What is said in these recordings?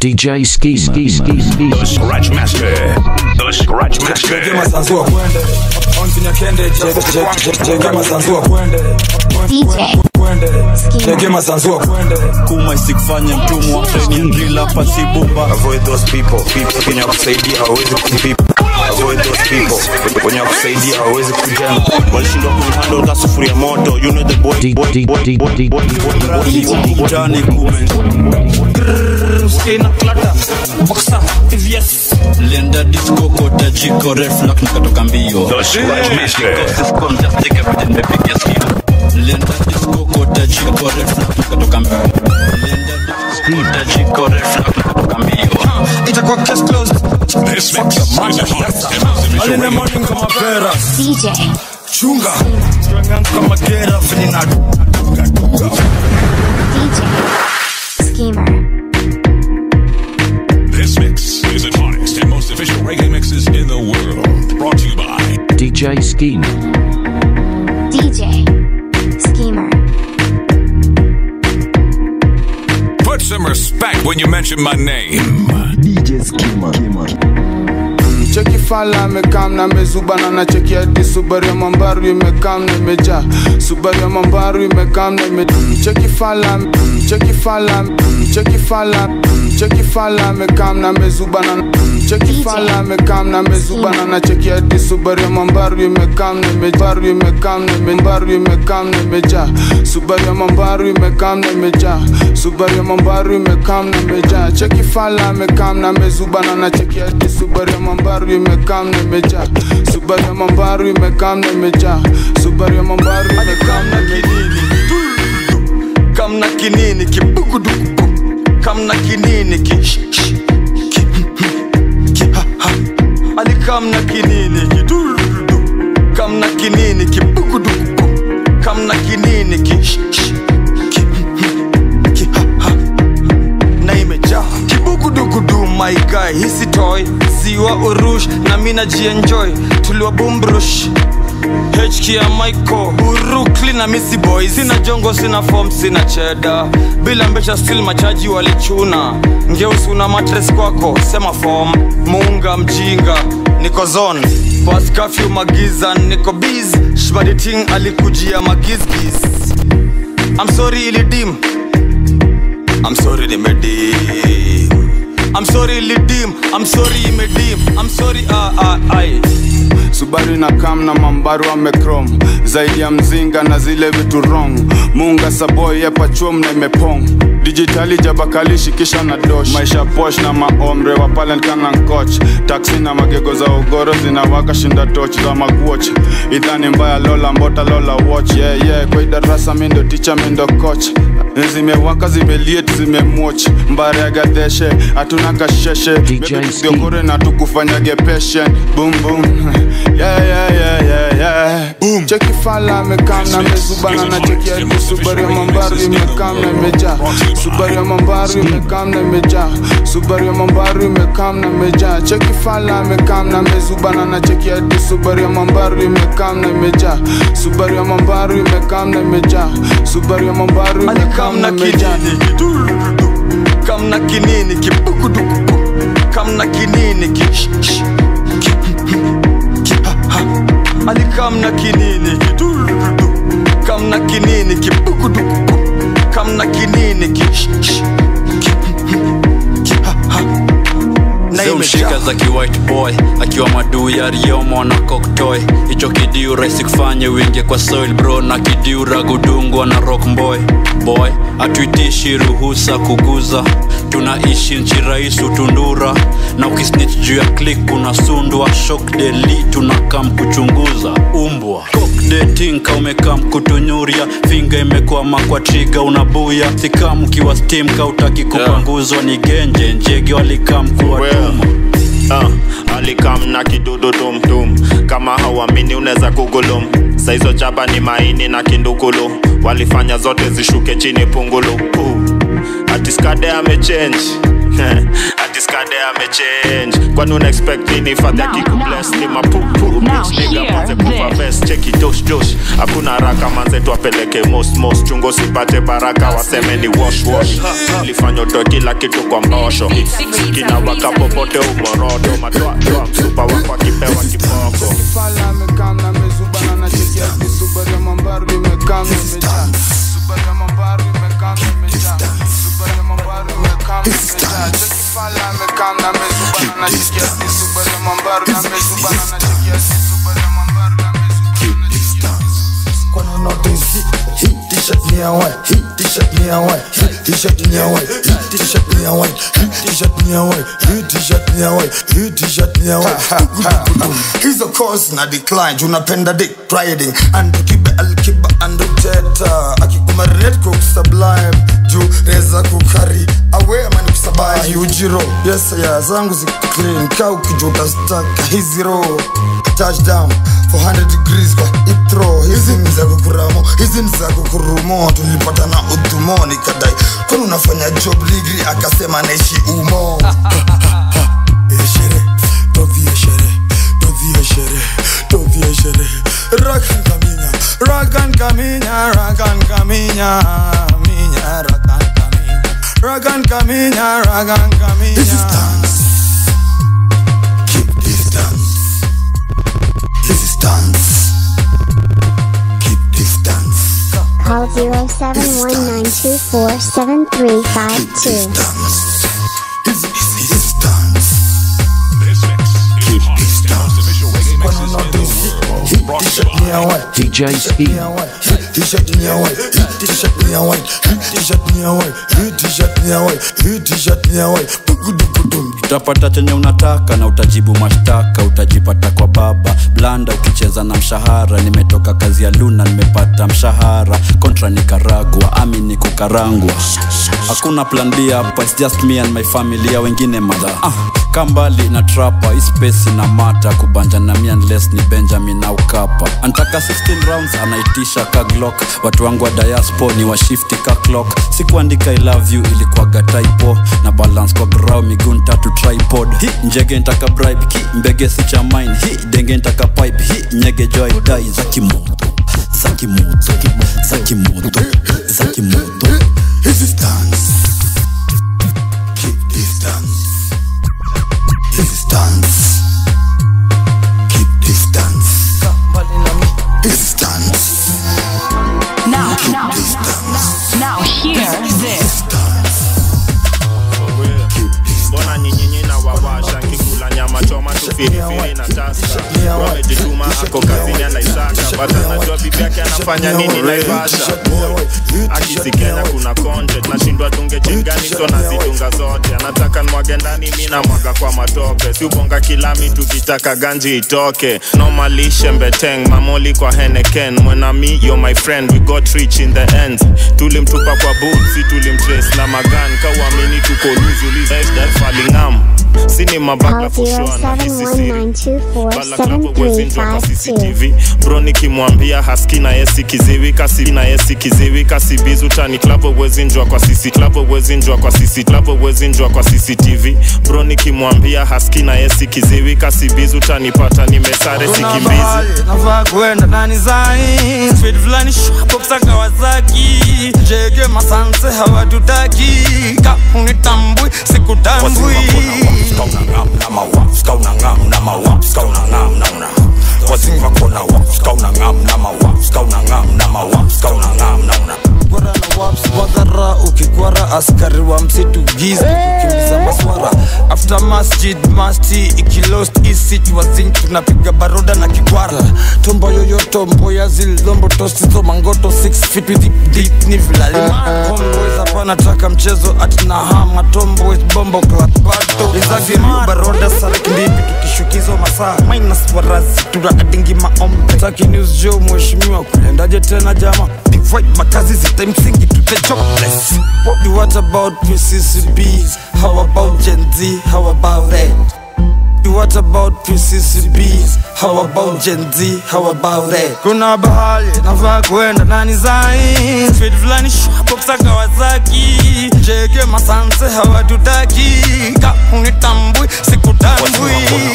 DJ Ski Ski Ski Ski. The Scratch Master. The Scratch Master. Jegema sanzua kwende onfinya kende Je- je- je- jegema sanzua kwende DJ kwende jegema sanzua kwende kuma isikufanye mtumwa treni drila pasi bomba avoid those people people wenye kusaidia hawezi people avoid those people wenye kusaidia hawezi kujenga walishindwa kuhandle ka sufuria moto you know the boy D- boy D- boy D- boy D- boy D- boy mtaani kume lenda disco kota jiko reflux nikatoka mbio The Scratch Master. lenda disco kota jiko reflux nikatoka mbio lenda disco kota jiko reflux nikatoka mbio itakuwa case closed This mix is the hottest and most official Early in the radio. morning kama pera DJ chunga kama gera vile na DJ Schemer This mix is the hottest and most official reggae mixes in the world. Brought to you by DJ Scheme. DJ Schemer Put some respect when you mention my name. cheki fala amekam na mezuba na nacheki hadi subaru ya mambaru imekam na imejaa subaru ya mambaru imekam na ime cheki fala cheki fala cheki fala cheki fala amekam na mezuba na cheki fala amekam na mezuba na nacheki hadi subaru ya mambaru imekam na imebaru imekam na imembaru imekam na imejaa subaru ya mambaru imekam na imejaa subaru ya mambaru imekam na imejaa cheki fala amekam na mezuba na nacheki hadi subaru ya mambaru imekam na imejaa subaru ya mambaru imekam na imejaa subaru ya mambaru imekam na imejaa kamna kinini kibugudugu kamna kinini ki sh- sh- ki ki ha ha ali kamna kinini ki durudu kamna kinini kibugudugu kamna kinini ki sh- sh- ki ki ha ha na imejaa kibugudugudu my guy hisi toy ziwa urush na mina jienjoy tuliwa bumbrush HK ya Michael Urukli na Missy Boy Sina jongo, sina form, sina cheda Bila mbesha still machaji walichuna Ngeusi una matres kwako, sema form Muunga mjinga, niko zone Pas curfew magiza, niko biz Shbaditing alikujia magizgiz I'm sorry ilidim I'm sorry nimedim I'm sorry ilidim I'm sorry imedim I'm sorry ah ah ai subaru na kam na mambaru amekrom zaidi ya mzinga na zile vitu wrong munga saboy yepachum na imepong dijitali jabakalishi kisha na dosh maisha posh na maomre wa palen kana nkoch taksi na magego za ugoro zinawaka shinda toch za makuoch idhani mbaya lola mbota lola watch yeah, yeah. kwa idarasa mindo ticha mindo coach zimewaka zimeliet zimemwoch mbare ya gadeshe hatuna kasheshe DJ Maybe Ski. tugiogore na tukufanyage patient boom boom yeah yeah yeah yeah yeah boom cheki fala amekam na mezubana na cheki hadi subaru ya mambaru imekam na imejaa subaru ya mambaru imekam na imejaa subaru ya mambaru imekam na imejaa cheki fala amekam na mezubana na cheki hadi subaru ya mambaru imekam na imejaa subaru ya mambaru imekam na imejaa subaru ya mambaru imekam na kamna imejaa kinini kidurudu kamna kinini kibugudugu kamna kinini ki sh- sh- ki ki ha ha ali kamna kinini kidurudu kamna kinini kibugudugu kamna kinini ki sh- sh- ki ki ha ha na zimshika imejaa za kiwhite boy akiwa maduu ya riomo na koktoy hicho kidiu rahisi kufanye wingie kwa soil bro na kidiu ragudungwa na rock boy boy hatuitishi ruhusa kuguza tunaishi nchi rais utundura na ukisnich juu ya klik unasundwa shok deli tunakam kuchunguza umbwa kokdetinka umekam kutunyuria finga imekwama kwa triga unabuya sikam ukiwa stim kautaki kupanguzwa ni genje njege walikam kuwatuma uh, alikam na kidudu tumtum kama hauamini unaweza kugulum saizo chaba ni maini na kindukulu walifanya zote zishuke chini pungulu uh, atiskade amechange ati skade amechange kwani una expect nini fadhi akikubless ni mapupu bitch nigga manze kuva vest cheki dosh dosh hakuna haraka manze tuapeleke most most chungo sipate baraka waseme ni wash wash lifanya utoe kila kitu kwa mbosho kinawaka popote uborodo matoatoa msupa wako akipewa kiboko Fala amekam na mezuba na nachekia ati Subaru ya mambaru imekam na imejaa Subaru ya mambaru imekam na imejaa Subaru ya mambaru imekam na imejaa Cheki fala amekam na mezuba na nachekia ati Subaru ya mambaru na mezuba na nachekia ati Subaru ya mambaru na mezuba na nachekia Kwani notice hii hii t-shirt ni ya white hii t-shirt ni ya white hii t-shirt ni ya white hii t-shirt ni ya white hii t-shirt ni ya white hii t-shirt ni ya white hii t-shirt ni ya white hizo course na decline juu napenda dick riding and kibe alkiba and teta akikumarinate cook sublime juu reza kukari awe amani kusabai ujiro yes ya zangu ziko clean ka ukijuta staka hizi roho touchdown 400 degrees kwa itro hizi ni za kukuramo hizi ni za kukurumo tulipatana udhumo nikadai kwani unafanya job ligri akasema naishi umo eshere tovie shere tovie shere tovie shere rakan kaminya rakan kaminya rakan kaminya minya rakan kaminya rakan kaminya rakan kaminya this is dance keep distance this is dance keep distance Call 0719247352. this is dance This mix is the hottest and most official reggae mixes in the world. Brought to you ni ya live. white DJ Ski. t-shirt ni ya white t-shirt ni ya white t-shirt ni ya white t-shirt ni ya white t-shirt ni ya white Bugudugudum. utapata chenye unataka na utajibu mashtaka utajipata kwa baba blanda ukicheza na mshahara nimetoka kazi ya luna nimepata mshahara kontra nikaragwa ami ni kukarangwa hakuna plan b hapa its just me and my family ya wengine madha ah, kambali na trapa ispesi na mata kubanja na mi unless ni benjamin au kapa antaka 16 rounds anaitisha ka glock watu wangu wa diaspo ni washifti ka clock sikuandika i love you ilikuwaga typo na balance kwa grau miguu ntatu tripod hi njege ntaka bribe ki mbege si cha mine hi denge ntaka pipe hi nyege joy dai za kimoto za kimoto za kimoto za kimoto This is dance. Keep distance. This is dance. Keep distance. This is dance. Now, Keep now, distance. now, hear this. mbona nyinyinyi na wawasha nkikula nyama choma tu firifiri na tasa wamejituma ako kazini anaisaka but anajua bibi yake anafanya nini naivasha akisikenya kuna content nashindwa dunge chingani so nazidunga zote anataka nwage ndani mi namwaga kwa matope siubonga kilami tukitaka ganji itoke nomalishe mbeteng mamoli kwa heneken mwenami yo my friend we got rich in the end tulimtupa kwa boot si tulimtrace na magan kauamini tuko luzulizfalingam sini Call mabakla fushona hisi siri Balaklava wezinjwa kwa 0719247352. CCTV bro nikimwambia haski na yesi kiziwi kasi na yesi kiziwi kasi bizu tani klavo wezinjwa kwa CC klavo wezinjwa kwa CC klavo wezinjwa kwa CCTV bro nikimwambia haski na yesi kiziwi kasi bizu tanipata nimesare Kuna sikimbizi mahali nafaa kwenda ndani zai speed fulani shwapoksa kawasaki jege masanse hawatutaki kaunitambui sikutambui Kwara na waps wadhara ukikwara askari wa msitu gizi kukimbiza maswara after masjid masti ikilost isit wazin tunapiga baroda na kikwara tombo yoyoto mboya zilombo tosizo mangoto 6 feet with deep, deep ni vilalima homeboys hapana taka mchezo atina hama tomboys bombo clap bato izagiriu baroda sarek ndipi tukishukizo masaa minus warazi tunaadingi maombe taki news jo mheshimiwa kulendaje tena jama divide makazi zite msingi to the jobless what, what about PCCBs how about Gen Z how about that what about PCCBs? How about Gen Z? How about that? Kuna bahali nafaa kuenda nani zai Speed fulani shwapopsa Kawasaki Jeke masanse hawatutaki Ka unitambui sikutambui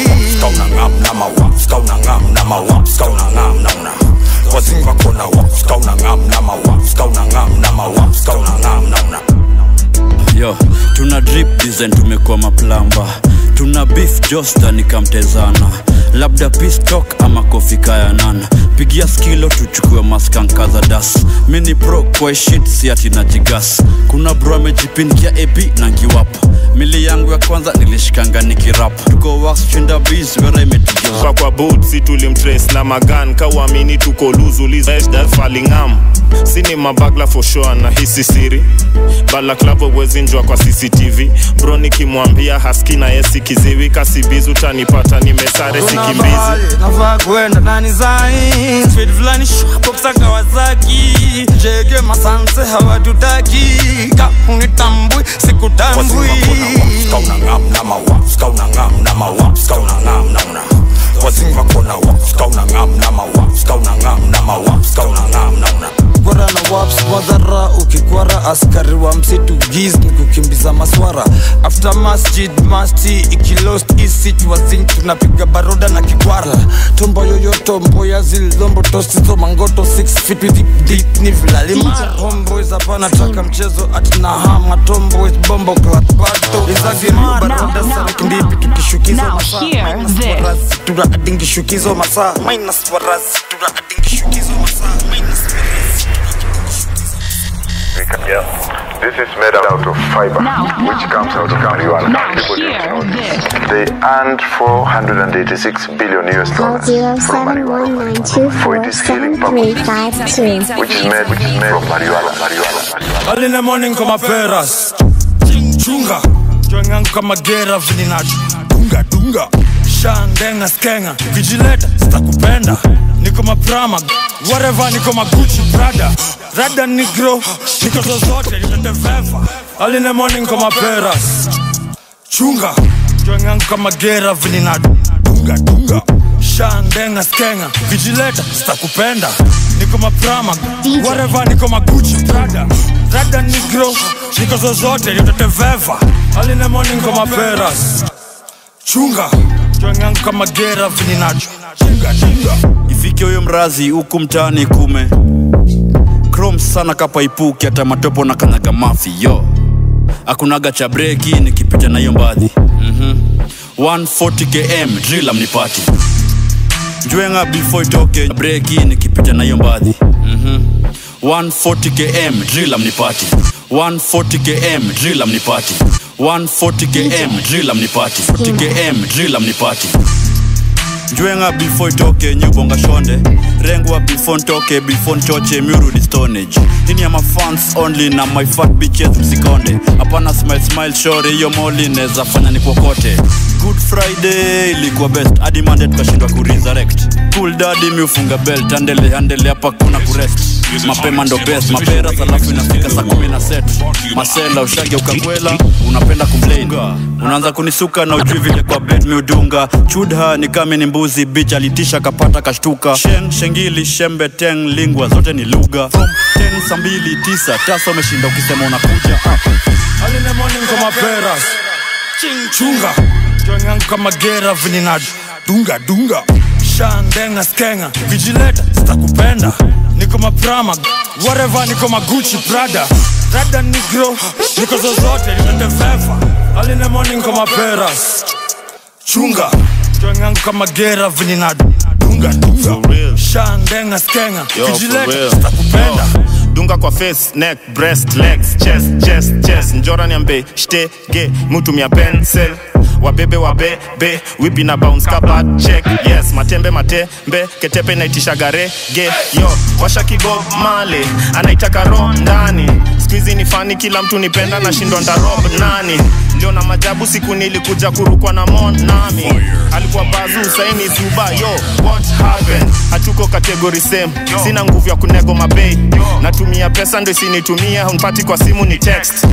yo tuna drip design tumekuwa maplamba tuna beef josta nikamtezana labda pistok ama kofi kayanana pigia skilo tuchukue maskanka za das mini pro kwa shit si ati na jigas kuna bro amejipindia ap na ngiwapa mili yangu ya kwanza nilishikanga nikirap tuko wax chinda bis wera imetigeza kwa kwa butsi tulimtrace na magan kawamini tuko luzulizfalingam sini mabagla for sure na hisi siri balaklavo wezinjwa kwa cctv bro nikimwambia haski na yesi kiziwi kasibizi utanipata nimesare sikimbizi nafaa kuenda nani zai Speed fulani shwapopsa Kawasaki Jeke masanse hawatutaki Ka unitambui sikutambui kwara na waps madhara ukikwara askari wa msitu giz ni kukimbiza maswara after masjid masti ikilost isit wazin tunapiga baroda na kikwara tombo yoyoto mboya zilombo tosizo mangoto 6 feet with deep, deep ni vilalima homeboys hapana taka mchezo atina hama tomboys bombo clat bato izagiriu baroda sarikindipi tukishukizo Now masaa hear minus this. warasi tuna adingishukizo masaa minus warasi tuna adingishukizo masaa minus warasi Yeah. This is made out of fiber, which comes out of marijuana. Now People don't hear know this. They earned 486 billion US Call dollars from marijuana. For its healing purposes, 0719247352. which is made, which is made from marijuana. marijuana, marijuana. Early in the morning kama peras chunga chwengangu kama gera vininacho dunga dunga shandenga skenga vijileta sitakupenda niko maprama whatever niko maguchi brada rada nigro niko zozote nimeteveva Early in the morning kama peras chunga chwengangu kama gera vininacho dunga dunga shandenga skenga vijileta sitakupenda niko maprama whatever niko maguchi brada rada nigro niko zozote niteteveva aline morning kama peras chunga chwengangu kama gera vininacho chunga chunga ifike huyo mrazi huku mtaani kume krom sana kapaipuki hata matopo na kanyaga mafi yo akunaga cha breki nikipita na hiyo mbadhi mm-hmm. 140 km drill amnipati njwenga before itoke breki nikipita na hiyo mbadhi mm-hmm. 140 km drill amnipati 140 km drill amnipati 140 km drill amnipati 40 km drill amnipati njwenga before itoke nyubonga shonde rengwa before ntoke before nchoche miurudi stonage ini ya mafans only na my fat bitches msikonde hapana smile smile shore hiyo moli neza fanya ni kokote good friday ilikuwa best hadi mande tukashindwa kuresurrect cool daddy miufunga belt andele andele hapa kuna kurest mapema ndo best mapera alafu inafika saa kumi na set masela ushage ukakwela unapenda complain unaanza kunisuka na ujui vile kwa bed miudunga chudha ni kame ni mbuzi bich alitisha kapata kashtuka sheng shengili shembe teng lingwa zote ni lugha from 10 saa mbili tisa tasa umeshinda ukisema unakuja ah. aline morning kama peras chunga chwengangu kama gera vininacho dunga dunga shandenga skenga vijileta sitakupenda niko maprama whatever niko maguchi prada rada nigro niko zozote nimeteveva aline morning kama peras chunga chwengangu kama gera vininacho dunga dunga shandenga skenga Yo, for vijileta real. sitakupenda dunga kwa face neck breast legs chest chest chest njora niambe shtege mutumia pencil wabebe wabebe wipi na bounce kabat check yes matembe matembe ketepe naitisha garege yo washa kibob male anaitaka ro ndani skuizi ni fani kila mtu nipenda na shindwa ndarob nani ndio na majabu siku nilikuja kurukwa na monami alikuwa bazu saini zuba yo what happened hatuko kategori same sina nguvu ya kunego mabei natumia pesa ndo isinitumia unpati kwa simu ni text hii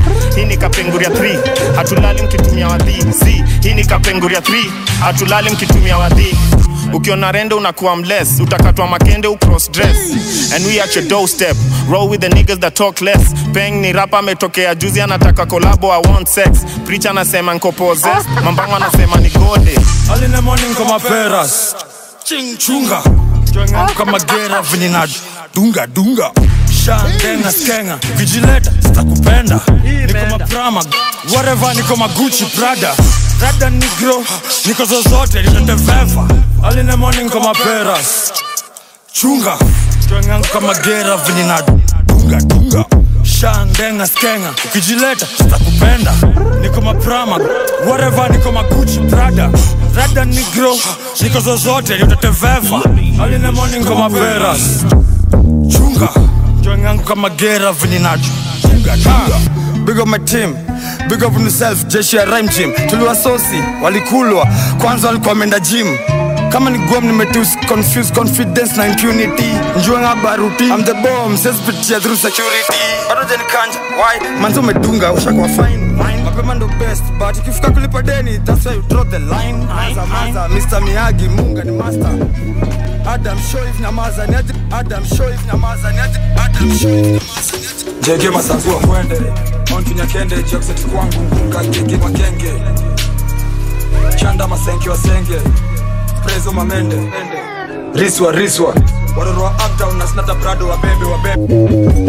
hii ni kapenguria 3 hatulali mkitumia wadhi z hii ni kapenguria 3 hatulali mkitumia wadhi ukiona rende unakuwa mless utakatwa makende ucross dress and we at your doorstep roll with the niggas that talk less peng ni rapa ametokea juzi anataka kolabo i want sex preacher anasema nko possessed mambango anasema ni gode Early in the morning kama peras Ching chunga Joingangu kama gera venye na dunga dunga Shangenga skenga Vigileta sitakupenda Niko maprama Whatever niko magucci prada Rada negro Niko zozote nitateveva Early in the morning kama peras Chunga Joingangu kama gera venye na dunga dunga Shangenga skenga Ukijileta sitakupenda Niko maprama Whatever niko magucci prada Rada negro Niko zozote nitateveva Early in the morning kama peras chunga join yangu kama gera venye nacho chunga chunga big up my team big up on yourself jeshi ya rhyme gym tuliwasosi walikulwa kwanza walikuwa wameenda gym kama ni gom nimetus confuse confidence na impunity njuanga baruti I'm the bomb sesipitia through security bado jenikanja why manzi umedunga ushakuwa fine mapema ndo best but ikifika kulipa deni that's why you draw the line maza maza Mr Miyagi munga ni master Adam Shoif nyamaza ni aje Adam Shoif nyamaza ni aje Adam Shoif nyamaza ni aje jege masazua mwende ontunya kende jokseti kwangu ngunga gege makenge chanda masenke wasenge prezo mamende riswa riswa waroro wa uptown na snata brado wabebe wabebe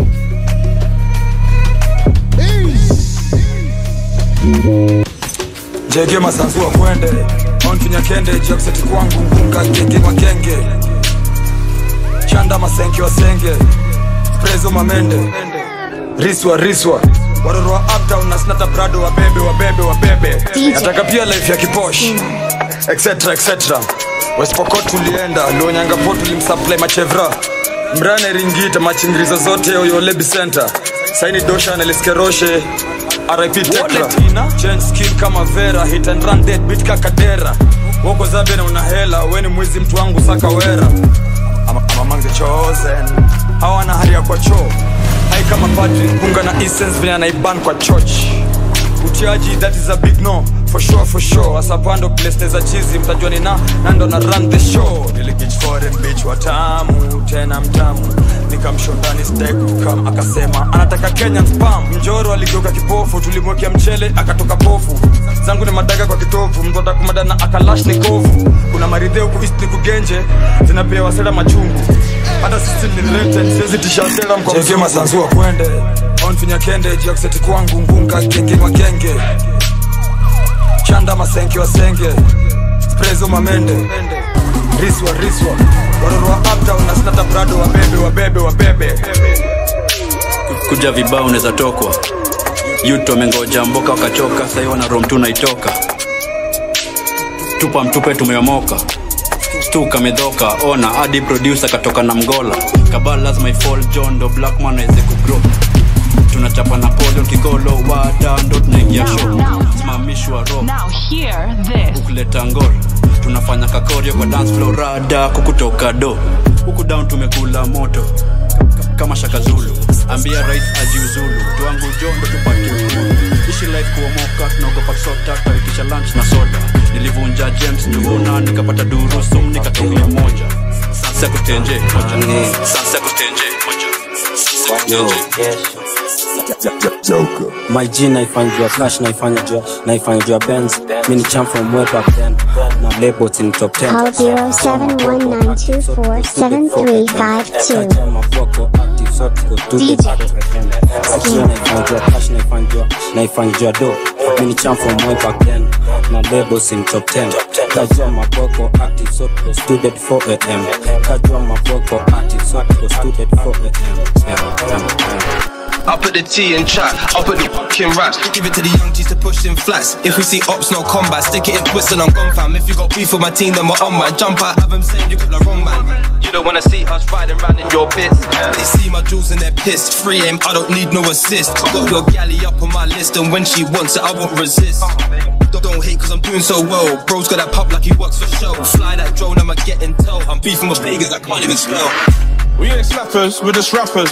jege masanzua mwende ontunya kende jokseti kwangu ngunga gege makenge chanda masenke wasenge prezo mamende riswa riswa waroro wa uptown na snata brado wabebe wabebe wabebe nataka pia life ya kiposh etc etc westpokot tulienda luonyangapo tulimsupply machevra mrane ringita machingirizo zote oyolebi center saini dosha neliskeroshe rip tekra change skill kama vera hit and run dead beat kakadera woko zabe na una hela weni mwizi mtu wangu saka wera I'm, I'm among the chosen hawana haria kwa choo hai kama padri punga na essence vile anaiban kwa church utiaji that is a big no for sure for sure asapando place za chizi mtajua ni na nando na run the show niligich foreign bitch watamu tena mtamu nikamshondani stake kukam akasema anataka kenyan spam mjoro aligeuka kipofu tulimwekea mchele akatoka pofu zangu ni madaga kwa kitovu mtu atakumadana akalash ni kovu kuna maridhe huku east ni kugenje zinapewa sera machungu hata sisi ni related siwezi tisha sera mko mzima sanzua kwende onfinya kende jakseti kwangu ngunga genge makenge chanda masenke wasenge sprezo mamende riswa riswa waroro wa uptown na snata brado wabebe wabebe wabebe kuja vibao unaweza tokwa yuto amengoja mboka wakachoka sahii wana rom tu naitoka tupa mtupe tumeomoka stuka medhoka ona hadi producer katoka na mgola kabal lazima ifall john do blackman aweze kugrow tunachapa na polo kikolo wada ndo tunaingia show simamishwa ro Now hear this. kuleta ngor tunafanya kakorio kwa dance floor rada kukutoka do huku down tumekula moto kama shaka zulu ambia rais ajiuzulu tuangu jondo tupate uhuru ishi life kuomoka tunaogopa sota tutaitisha lunch na soda nilivunja james tuvuna nikapata durusum nikatumia moja sasa kutenje moja sasa kutenje moja Yo, my G naifanya juu ya cash naifanya juu ya- naifanya juu ya Benz mi ni champ from way back then na labels in top 10 Call 0719247352. DJ. naifanya juu ya do mi ni champ from way back then na labels in top 10 kajua maboko active so tuko student 4 am kajua maboko active so tuko student 4 am I put the T in chat, I put the fucking raps. Give it to the young G's to push in flats. If we see ops, no combat, stick it in twist and I'm gone fam. If you got beef with my team, then we're on man. Jump out, have them saying you got the wrong man. You don't wanna see us riding round in your bits. They see my jewels and they're pissed. Free aim, I don't need no assist. Got your galley up on my list, and when she wants it, I won't resist. Don't- Don't hate cause I'm doing so well. Bro's got that pop like he works for show. Fly that drone, I'ma get intel. I'm beefing with beggars I can't even spell. We ain't slappers, we're just rappers.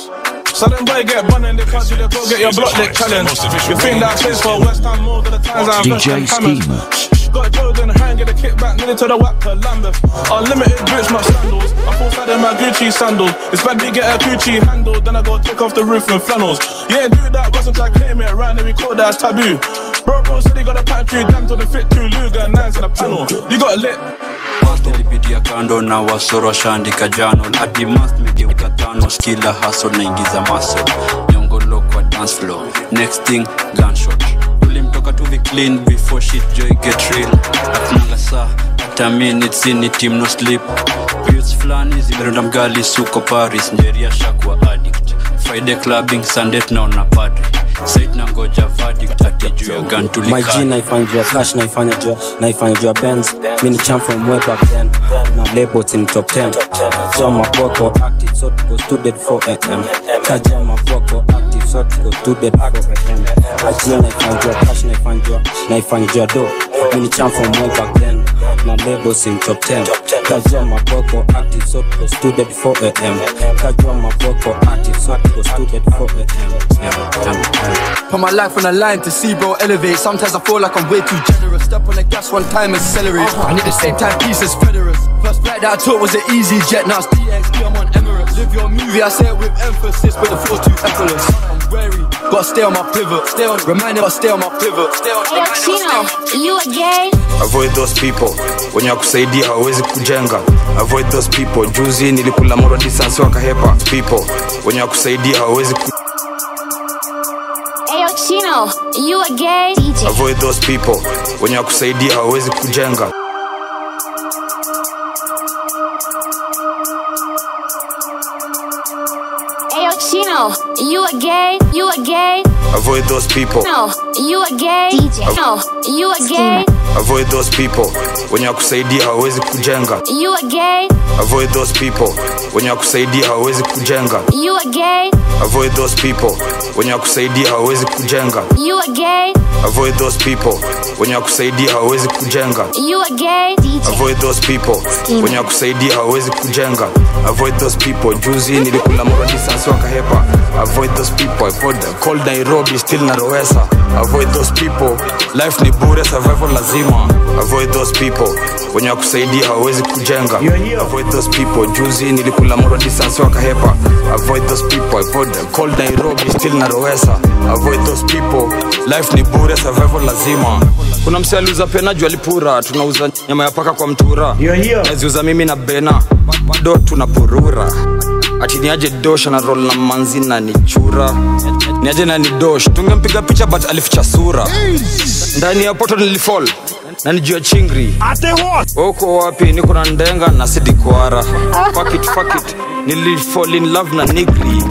So them boy get bun and they can't do the go get your block lick challenge. You think that plays for West Ham more than the times I'm DJ Schema. Got Jordan hand, get a kickback, nearly to the whack to Lambeth. Unlimited boots, my sandals. I fall side in my Gucci sandals. It's bad we get a Gucci handle, then I go take off the roof with flannels. Yeah, do that, got some try claim it around and we call that as taboo. Bro, bro said he got a pantry, damn to the fit two Luger, nines in the panel. You got lit. nilipitia kando na wasoro washaandika jano hadi mast megeuka tano skila haso naingiza maso nyongolo kwa dance floor next thing gunshot tulimtoka tu clean before shit joy get real akunanga saa hata minutes in team no sleep Pills flani zimerunda mgali suko paris njeria shakwa addict friday clubbing sunday tunaona padre sait na ngoja verdict ati juu ya gun my tulikata G naifanya juu ya cash naifanya juu naifanya juu ya Benz mi ni champ from way back then na labels in top 10 so maboko active so tuko student 4 am kaja maboko active so tuko student 4 am ajia naifanya juu ya cash naifanya juu naifanya juu ya do mi ni champ from way back then na labels in top 10 kaja maboko active so tuko student 4 am kaja maboko active so tuko student 4 am Put my life on the line to see bro elevate. Sometimes I feel like I'm way too generous. Step on the gas one time, accelerate. And at the same time, peace is Federers. First flight that I took was an easy jet. Now it's DXP, I'm on Emirates. Live your movie, I say it with emphasis, but the flow too effortless. I'm wary, gotta stay on my pivot. Stay on, reminder, gotta stay on my pivot. Stay on, Hey, Chino, you a gay? avoid those people wenye wakusaidia hawawezi kujenga avoid those people juzi nilikula moro distance wakahepa people wenye wakusaidia hawawezi ku... Hey, Chino, you a gay? DJ. avoid those people wenye wakusaidia hawawezi kujenga Hey, Chino, you a gay? You a gay? avoid those people No, you a gay? DJ. No, you a gay? avoid those people wenye wakusaidia hawawezi kujenga You a gay? avoid those people wenye wakusaidia hawawezi kujenga You a gay? avoid those people wenye wakusaidia hawawezi kujenga You a gay? avoid those people wenye wakusaidia hawawezi kujenga You a gay? DJ. avoid those people wenye wakusaidia hawawezi kujenga avoid those people juzi nilikula moro distance wakahepa avoid those people avoid them. cold nairobi still narowesa avoid those people life ni bure survival lazima avoid those people wenye wakusaidia hawawezi kujenga avoid those people juzi nilikula moro distance wakahepa avoid those people avoid them. cold nairobi still narowesa avoid those people life ni bure survival lazima kuna mse aliuza pena juu alipura tunauza nyama ya paka kwa mtura naziuza mimi na bena bado tunapurura ati niaje dosh na roll na manzi na nichura niaje na ni dosh tungempiga picha but alificha sura ndani ya poto nilifall na nijua chingri uko wapi niko na ndenga na sidikwara fuck it, fuck it. nilifall in love na nigri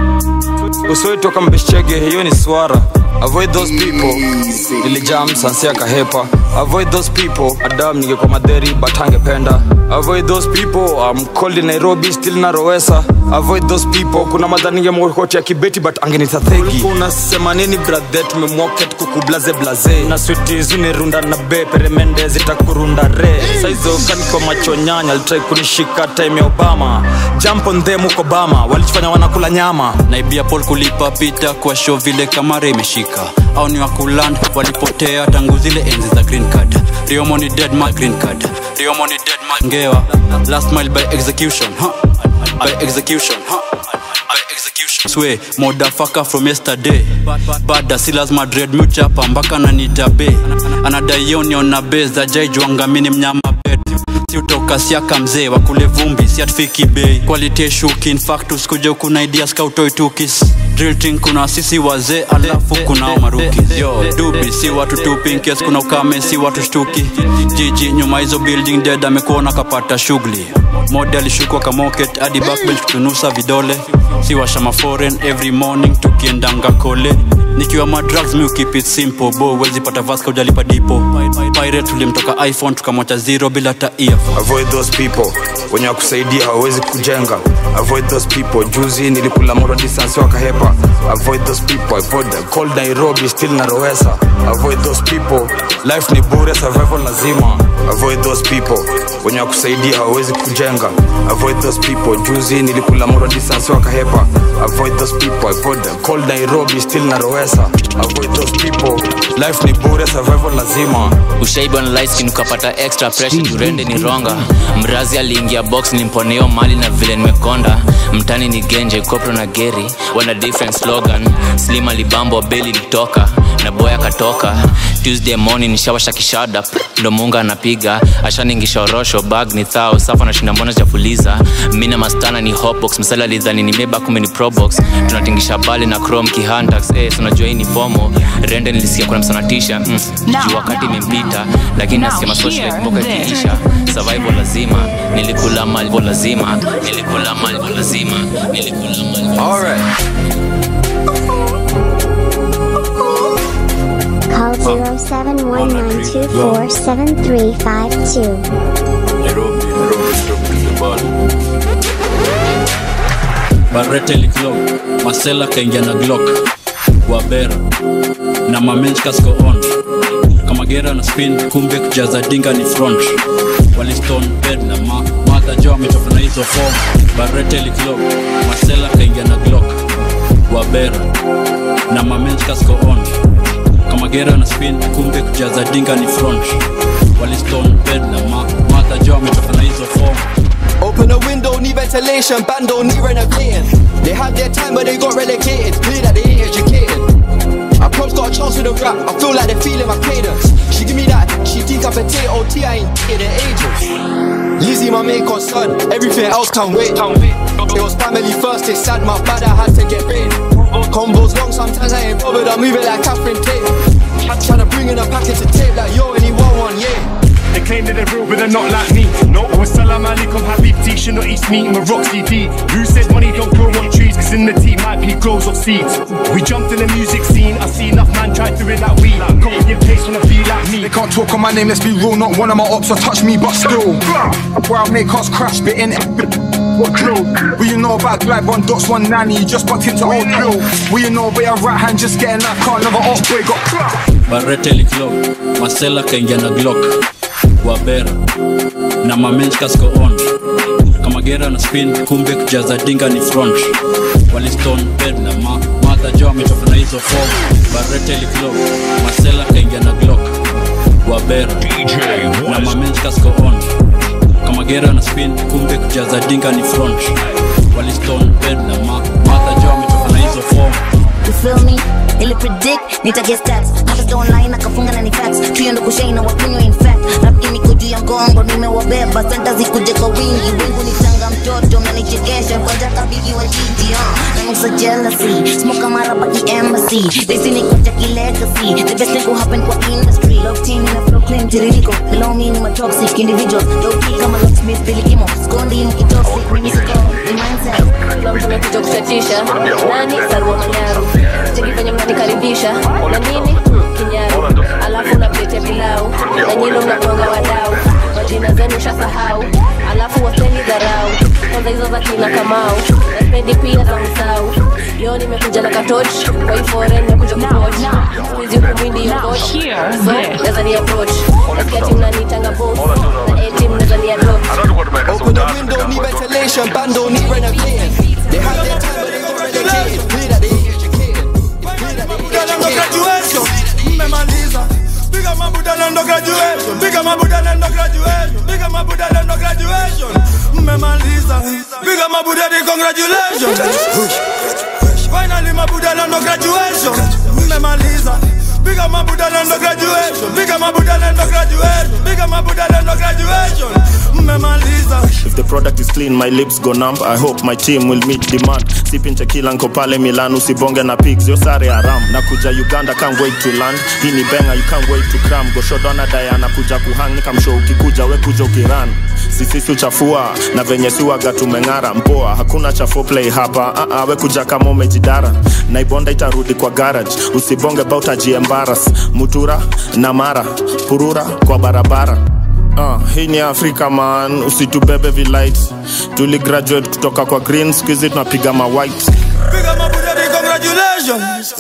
usoitoka mbeshchege hiyo ni swara avoid those people nilijam sansia kahepa avoid those people adam ningekuwa madheri but angependa avoid those people I'm cold in nairobi still na rowesa avoid those people kuna madha ningemkoti ya kibeti but angenita thegi unasema nini brathe tumemwoket kukublaze blaze na switizi ni runda na be peremende zitakurunda re saizo kaniko macho nyanya alitrai kunishika time ya obama jump on them huko bama walichofanya wanakula nyama naibia pol kulipa pita kwa show vile kamera imeshika au ni wakuland walipotea tangu zile enzi za green card riomo ni dead my green card riomo ni dead my ngewa last mile by execution huh? by execution huh? by execution swe modafaka from yesterday bada si lazima dread muchapa mpaka nanitabe anadaioniona be za jaijwangamini mnyama bed si utoka siaka mzee wakule vumbi si atfiki bei quality shuki infactus kuja kuna idea scoutoi tukis drilting kuna sisi wazee alafu kunao maruki yo dubi si watu tupinkes kuna ukame si watu shtuki jiji nyuma hizo building dead amekuona kapata shughuli mode alishukwa kamoket hadi backbench kutunusa vidole si washama foreign every morning tukiendanga kole nikiwa madrugs mi keep it simple bo wezi pata vaska ujalipa dipo pirate tulimtoka iphone tukamwacha zero bila ta earphone avoid those people wenye wakusaidia hawawezi kujenga avoid those people juzi nilikula moro distance wakahepa naswa avoid those people avoid the cold nairobi still narowesa avoid those people life ni bure survival lazima avoid those people wenye wakusaidia hawawezi kujenga avoid those people juzi nilikula moro distance wakahepa avoid those people avoid the cold nairobi still narowesa avoid those people life ni bure survival lazima ushaiba na light skin ukapata extra pressure jurende ni ronga mrazi aliingia box nilimponeo mali na vile nimekonda mtani ni genje kopro na geri wana different slogan slim alibambo beli litoka na boy akatoka tuesday morning nishawasha kishada ndo munga anapiga ashaningisha orosho bag ni thao safa nashinda mbona chafuliza mina mastana ni hotbox msala lidhani ni meba kume ni probox tunatingisha bali na chrome kihantax eh, so unajua hii ni fomo rende nilisikia kuna msanatisha mm, juu wakati imempita lakini nasikia masocial life mboka ikiisha survival lazima nilikula mali lazima nilikula mali lazima nilikula mali Alright. Call 0719247352. barete liklo masela kaingia na glock wabera na mamenchkasko on kama gera na spin kumbe kujaza dinga ni front waliston bed na ma madha jo ametoka na hizo form barete liklo masela kaingia na glock wabera na mamenchkasko on kama gera na spin kumbe kujaza dinga ni front waliston bed na ma madha jo ametoka na hizo form Open a window, need ventilation, bando need renovating. They had their time, but they got relegated. Clear that they ain't educated. Approach got a chance with a rap. I feel like they're feeling my cadence. She give me that, she decapitate OT, I ain't in the ages. Lizzie, my main concern. Everything else can wait. It was family first, it's sad, my bad, I had to get paid. Combos long, sometimes I ain't bothered, I move it like Catherine Tate. Tryna bring in a package of tape like yo, anyone one, yeah. They claim that they're real, but they're not like me. No, I was salam alaikum habibti, should not eat meat with Roxy D. Who says money don't grow on trees? Cause in the tea might be grows off seeds. We jumped in the music scene, I see enough man try to it like we. Copy and paste wanna be like me. They can't talk on my name, let's be real. Not one of my ops will touch me, but still. Where I make us crash, bit in what drill? What you know about glide one dots, one nanny, just bucked into old drill. What you know about your right hand just getting that car, another off boy got barete liklo masela kaingia na glock wabera na mamenchkasko on kama gera na spin kumbe kujaza dinga ni front waliston bed na ma madha jo ametoka na hizo form barete liklo masela kaingia na glock wabera na mamenchkasko on kama gera na spin kumbe kujaza dinga ni front waliston bed na ma madha jo ametoka na hizo form You feel me? Ili predict, nitaget stats Hata online akafunga na ni facts Tuyo ndo kushai na wakunywa in fact Rap niko juu ya mgongo nimewabeba Senta zikuje kwa wingi Wingu ni tanga mtoto mnanichekesha Kwanza kabigi wa jiji uh. Na nusa jealousy Smoke mara baki embassy They see ni kuja ki legacy The best thing will happen kwa industry Love team in a flow claim tiririko Below me ni ma toxic individual Low key kama locksmith Billy Kimo Skondi mkitoxic Mimi siko Ni mindset kila mtu amekuja kuchatisha nani sarua manyaru chekifanya mnanikaribisha na nini Hmm, kinyaru alafu unapletea pilau na nyino mnatonga wadau majina zenu shasahau alafu waseni dharau kwanza hizo za kina kamau naspendi pia za msau yo nimekuja na katoch kwa hii foreign nimekuja kupoch skuizi huku mwindi yokoch so naweza ni approach nasikia ti mnanitanga boss na eti mnaweza ni adopt Open the window, need ventilation, bando need renovating. They had their time, but they got relegated. Clear that they ain't educated. Budala ndo graduation, mmemaliza. Piga mabudala ndo graduation, piga mabudala ndo graduation, piga mabudala ndo graduation, mmemaliza. Piga mabudala congratulations. Finally mabudala ndo graduation, mmemaliza. Piga mabudala ndo graduation, piga mabudala ndo graduation, piga mabudala ndo graduation, mmemaliza. If the product is clean, my lips go numb. I hope my team will meet demand. Sipping tequila nko pale Milan, usibonge na pigs, yo sare haram. Nakuja Uganda, can't wait to land. Hii ni benga, you can't wait to cram. Goshodona Diana kuja kuhang, nikamshow ukikuja, we kuja ukiran. Sisi uchafua na venye siwaga tumeng'ara mpoa, hakuna cha foreplay hapa. Uh -uh, we kuja kama umejidara, naibonda itarudi kwa garage. Usibonge bout ajiembaras, mutura na mara, purura kwa barabara. Uh, hii ni afrika man usitubebe vilight tuli graduate kutoka kwa green skuizi tunapiga ma white Piga mabudala congratulations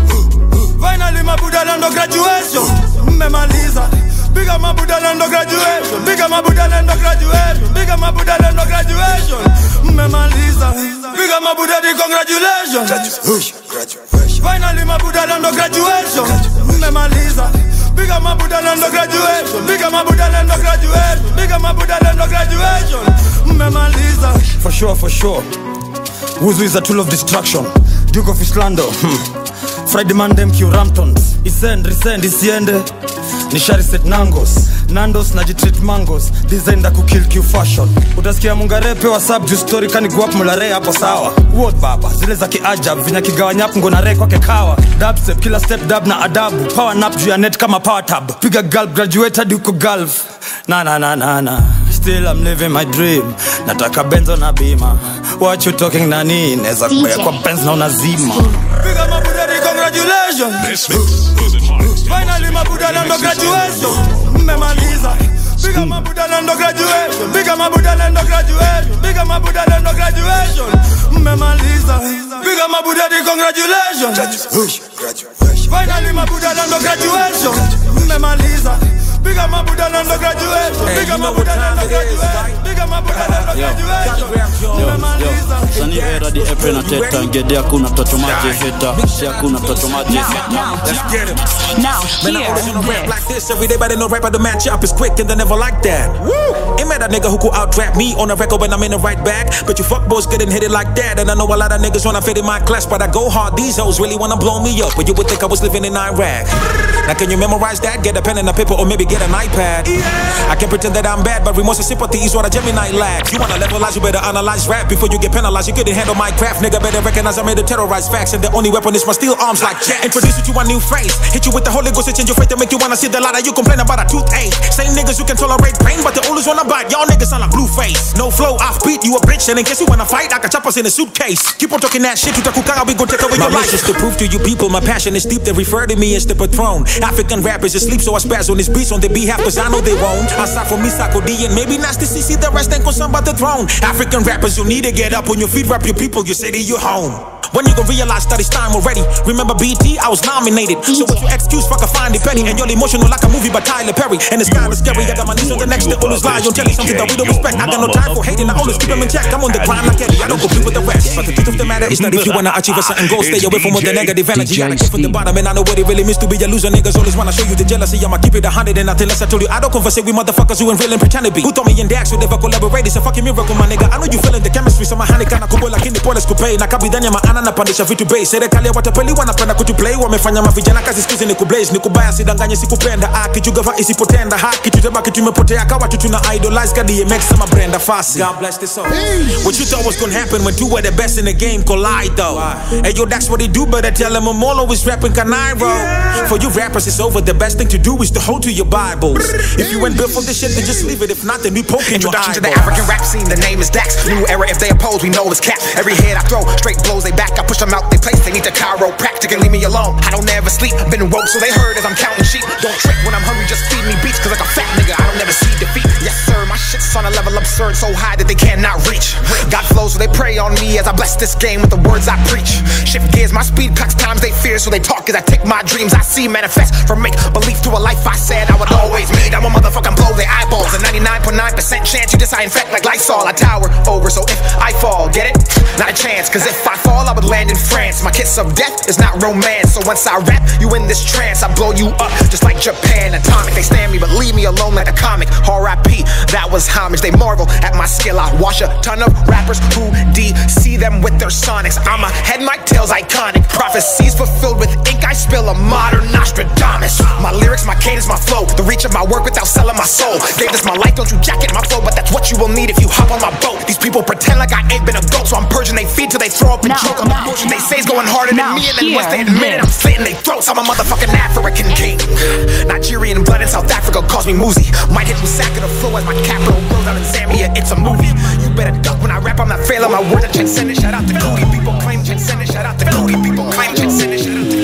finally mabuda lando graduation mmemaliza Biga mabuda lando graduation Biga mabuda lando graduation Biga mabuda lando graduation mmemaliza Biga mabuda di congratulations finally mabuda lando graduation mmemaliza Biga mabuda lando graduation Biga mabuda lando graduation Biga mabuda lando graduation mmemaliza for sure for sure Wuzu is a tool of destruction Duke of Islando hmm. Friday man dem Q Ramptons Isend, resend, isiende Nishari set nangos Nandos najitreat mangos Design da kukill Q fashion Utasikia mungarepe wa sub juu story kani guap mulare hapo sawa Word baba Zile za kiajab Vinya kigawanyap ngona re kwake kawa Dubstep kila step dub na adabu Power nap juu ya net kama power tab Piga gulp graduate hadi uko gulf Na na na na na Still I'm living my dream Nataka benzo na bima What you talking nani Neza kubaya kwa benz na unazima Piga mabuda di congratulations Finally mabuda lando graduation Mmemaliza Piga mabuda lando graduation Piga mabuda lando graduation Piga mabuda lando graduation Mmemaliza Piga mabuda di congratulations Finally mabuda lando graduation Mmemaliza Piga mabuda lando graduation Piga mabuda lando graduation Piga mabuda lando graduation Mmemaliza sani era di epe na teta ngede hakuna toto maji heta si hakuna toto maji Let's get it. Now, man, I always wanna rap like this. Every day, but they know rapper the match up is quick and they never like that. Woo! Ain't mad at nigga who could out rap me on a record when I'm in the right bag. But you fuck boys getting hit it like that. And I know a lot of niggas wanna fit in my class, but I go hard. These hoes really wanna blow me up. But you would think I was living in Iraq. Now, can you memorize that? Get a pen and a paper, or maybe get an iPad. I can pretend that I'm bad, but remorse and sympathy is what a Gemini lacks. You wanna levelize, you better analyze rap before you get penalized. You couldn't handle my craft, nigga. Better recognize I'm here to terrorize facts, and the only weapon is my steel arms like jacks. Introduce you to a new phrase. Hit you with the Holy Ghost, it change your faith to make you wanna see the light. You complain about a toothache. Same niggas who can tolerate pain, but the oldest wanna bite. Y'all niggas sound like blue face. No flow, off beat, you a bitch. And in case you wanna fight, I can chop us in a suitcase. Keep on talking that shit, you takukanga, we gon' take over My your life. mission is to prove to you people my passion is deep. They refer to me as the patron. African rappers asleep, so I spaz on this beats on their behalf, cause I know they won't. Aside from me, Sako D, and maybe Nasty CC, the rest ain't gon' some about the throne. African rappers, you need to get up on your feet, rap your people, your city, your home. When you gon' realize that it's time already? Remember BT, I was nominated. So what you excuse, fuck, I find it petty. And you're emotional like a movie by Tyler Perry. And it's kinda scary, I got my knees on the next to always lie. You'll tell you something that we don't respect. I got no time for hating, I always keep them in check. I'm on the grind like Eddie, I don't compete with the rest. But the truth of the matter is that if you wanna achieve a certain goal, stay away from all the negative energy. I get from the bottom, and I know what it really means to be a loser. Niggas always wanna show you the jealousy. I'ma keep it a hundred and nothing less. I told you I don't converse with motherfuckers who ain't real and pretend to be. Who told me in Dax would never collaborate? It's a fucking miracle, my nigga. I know you feeling the chemistry, so mahani kana kubwa lakini pole sikupe na kabidhani ya maana napandisha vitu bei. Serikali ya watapeli wanapenda kutuplay, wamefanya mavijana kazi skizi ni kublaze, ni kubaya sidanganye sikupenda. Akijugava isipotenda haki tutabaki tumepotea kawa tu tuna idolize ka DMX sama Brenda Fassie. God bless this soul. What you thought was gonna happen when two were the best in the game collide though. Hey yo, that's what they do, better tell them I'm always rapping Canairo. For you rappers, it's over. The best thing to do is to hold to your Bibles. If you ain't built for this shit, then just leave it. If not, then we poking your Introduction to the eyeballs. African rap scene, the name is Dax. New era, if they oppose, we know it's cap. Every head I throw, straight blows they back. I push them out they place, they need the chiropractic and leave me alone. I don't ever sleep, been woke, so they heard as I'm counting sheep. Don't trick when I'm hungry, just feed me beats, cause like a fat nigga, I don't never see defeat. Yes, sir, my shit's on a level absurd, so high that they cannot reach. God flows, so they pray on me as I bless this game with the words I preach. Shift gears, my speed clocks times they fear, so they talk as I take my dreams I see manifest from make belief to a life I said I would always meet. I'm a motherfucking blow their eyeballs. A 99.9% chance you just I infect like Lysol. I tower over, so if I fall, get it? Not a chance, cause if I fall, I would land in France. My kiss of death is not romance, so once I rap, you in this trance. I blow you up just like Japan. Atomic, they stand me, but leave me alone like a comic. R.I.P. That was homage. They marvel at my skill. I wash a ton of rappers who DC them with their sonics. I'm a head, my tail's iconic. Prophecies fulfilled with ink. I spill a modern Nostradamus. My lyrics, my cadence, my flow. The reach of my work without selling my soul. Gave this my life, don't you jacket my flow, but that's what you will need if you hop on my boat. These people pretend like I ain't been a goat, so I'm purging they feed till they throw up and choke. I'm the bullshit they say is going harder than me, and then once they admit it, I'm slitting they throats. I'm a motherfucking African king. Nigerian blood in South Africa calls me Muzi. Might hit me sack of the flow as my capital grows out in Zambia. It's a movie. You better duck when I rap. I'm not failing my word. Transcendent. Shout out to Cody. People claim transcendent. Shout out to Cody. People claim transcendent. Shout out to Cody.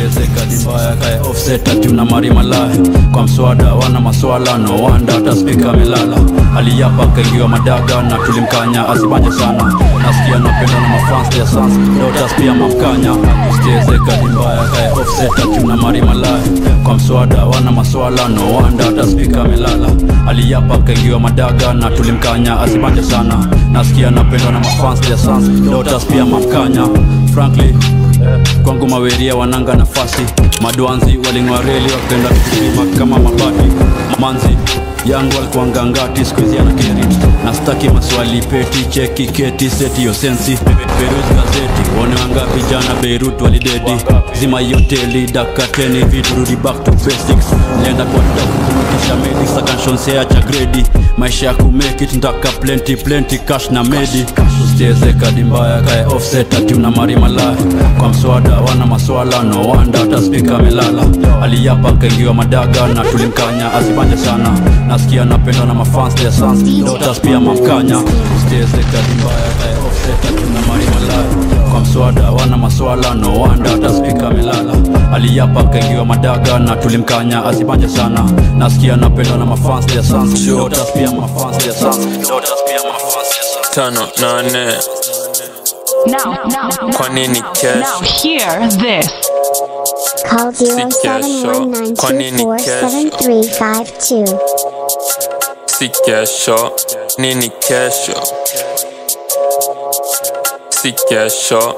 usiezeka dimbaya kae offset ati una mari malaya kwa mswada wana maswala no wanda hata spika amelala aliyapa kaingiwa madaga na tulimkanya asibanje sana nasikia napenda na mafans ya sans dotas pia mamkanya usiezeka dimbaya kae offset ati una mari malaya kwa mswada wana maswala no wanda hata spika amelala aliyapa kaingiwa madaga na tulimkanya asibanje sana nasikia napendwa na mafans ya sans dotas pia mamkanya frankly kwangu maweria wananga nafasi madwanzi waling'wareli wakenda kusimama kama mabati manzi yangu alikuanga ngati skuizi ana keri na staki maswali peti cheki keti seti hiyo sensi perus gazeti one wangapi jana beirut walidedi zima hiyo hoteli dakateni vitu rudi back to basics nenda kwa dakukurudisha medi sakanshonsea cha gredi maisha ya kumekit ndaka plenty plenty cash na medi usichezeka dimbaya kae offset ati una mari malaya kwa mswada wana maswala no wanda hata spika amelala aliyapa kaingiwa madaga na tulimkanya asibanje sana nasikia napenda na mafans ya sans dotas pia mamkanya usichezeka dimbaya kae offset ati una mari malaya kwa mswada wana maswala no wanda hata spika amelala aliyapa kaingiwa madaga na tulimkanya asibanje sana nasikia napenda na mafans ya sans dotas pia mafans ya sans dotas pia mafans ya sans tano nane Now, now, kwa nini now cash hear this. Call Si kesho. Kwa nini kesho? 0719247352. si kesho nini kesho si kesho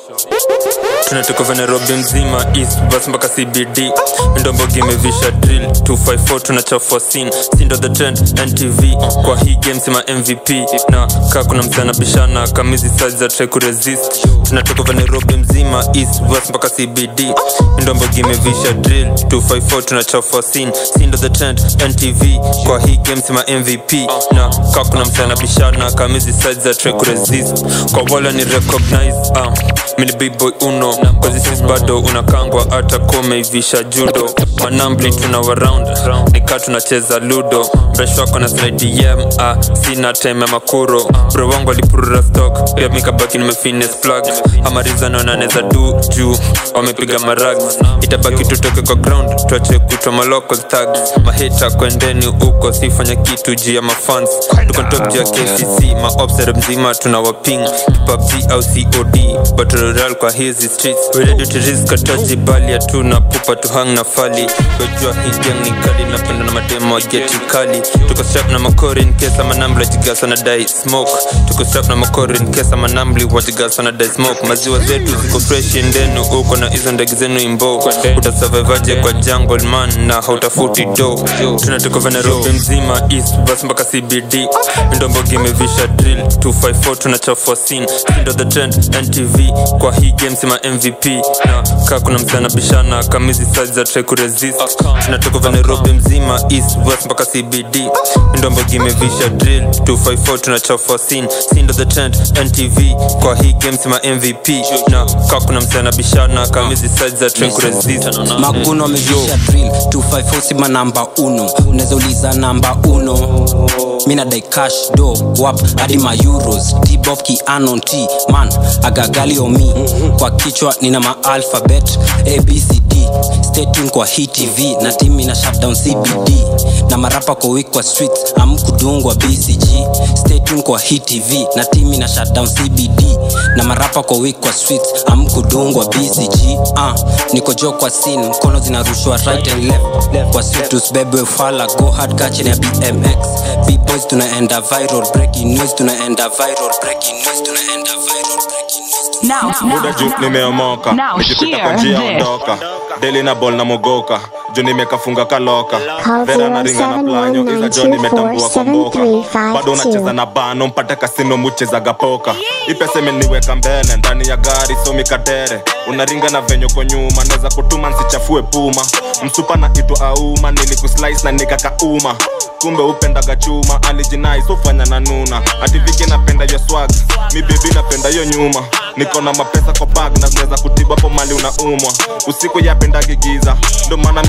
tunatoka va nairobi mzima east bus mpaka cbd ndombogi imevisha drill 254 tunachafua sin sindo the trend ntv kwa hii game sima mvp na kaa kuna msana bishana kamizi size za try kuresist tunatoka va nairobi mzima east bus mpaka cbd ndombogi imevisha drill 254 tunachafua sin sindo the trend ntv kwa hii game sima mvp na kaa kuna msana bishana kamizi size za try kuresist kwa wala ni recognize uh, mini big boy uno kwazisis bado unakangwa hata komeivisha judo manambli tuna waround nikaa tunacheza ludo mresh wako na slidem ah, sina time ya makuro bro wangu alipurura stock pia mikabaki nimefines plug amarizano naneza du juu wamepiga marag itabaki tutoke kwa ground tuache kutwa malocal tags mahita kwendeni huko sifanya kitu juu ya mafans tuko top juu ya kcc maobsere mzima tuna waping pubg au cod battle royale kwa hizi streets we ready to risk ataji bali hatuna pupa tu hang na fali wejua hii gang ni kali napenda na mademo wa geti kali tuko strap na makori in case ama nambli wajigasa na dai smoke tuko strap na makori in case ama nambli wajigasa na dai smoke maziwa zetu ziko fresh ndenu uko na hizo ndege zenu imbo utasurvivaje kwa jungle man na hautafuti do tunatoka va nairobi mzima east bus mpaka cbd ndombogi imevisha drill 254 tunachafua sin sindo the trend ntv kwa hii game sima mvp na kaa kuna msana bishana kamizi size za try kuresist tunatoka va nairobi mzima east west mpaka cbd ndombogi imevisha drill 254 tunachafua sin sindo the trend ntv kwa hii game sima mvp na kaa kuna msana bishana kamizi size za try kuresist maguno amevisha drill 254 sima namba uno unaweza uliza namba uno mina dai cash do wap hadi ma euros tbof kianon t man agagali omi kwa kichwa nina ma alphabet abcd stay tuned kwa hii tv na timi na shutdown cbd na marapa kwa week kwa streets amkudungwa bcg stay tuned kwa hii tv na timi na shutdown cbd na marapa kwa week kwa streets amkudungwa bcg uh, niko jo kwa scene mkono zinarushwa right and left, left kwa street tusibebwe fala go hard kachini ya bmx bboys tunaenda viral breaking news tunaenda viral breaking news tunaenda viral Now, muda juu nimeomoka Now nikipita kwa hear njia this. ondoka deli na bol na mogoka juu nimekafunga kaloka Call vera na ringa na planyo iza jo nimetambua kwa mboka 0719247352. bado unacheza na bano mpate kasino muchezaga poka ipesa imeniweka mbele ndani ya gari somi katere unaringa na venyo kwa nyuma naweza kutuma nsichafue puma msupa na itwa auma nilikuslice na nikakauma kumbe upendaga chuma alijinai sofanya na nuna ativike napenda yo swag mi bebi napenda yo nyuma niko na mapesa kwa bag na zinaweza kutibu hapo mali unaumwa usiku yapendagi giza ndo maana mi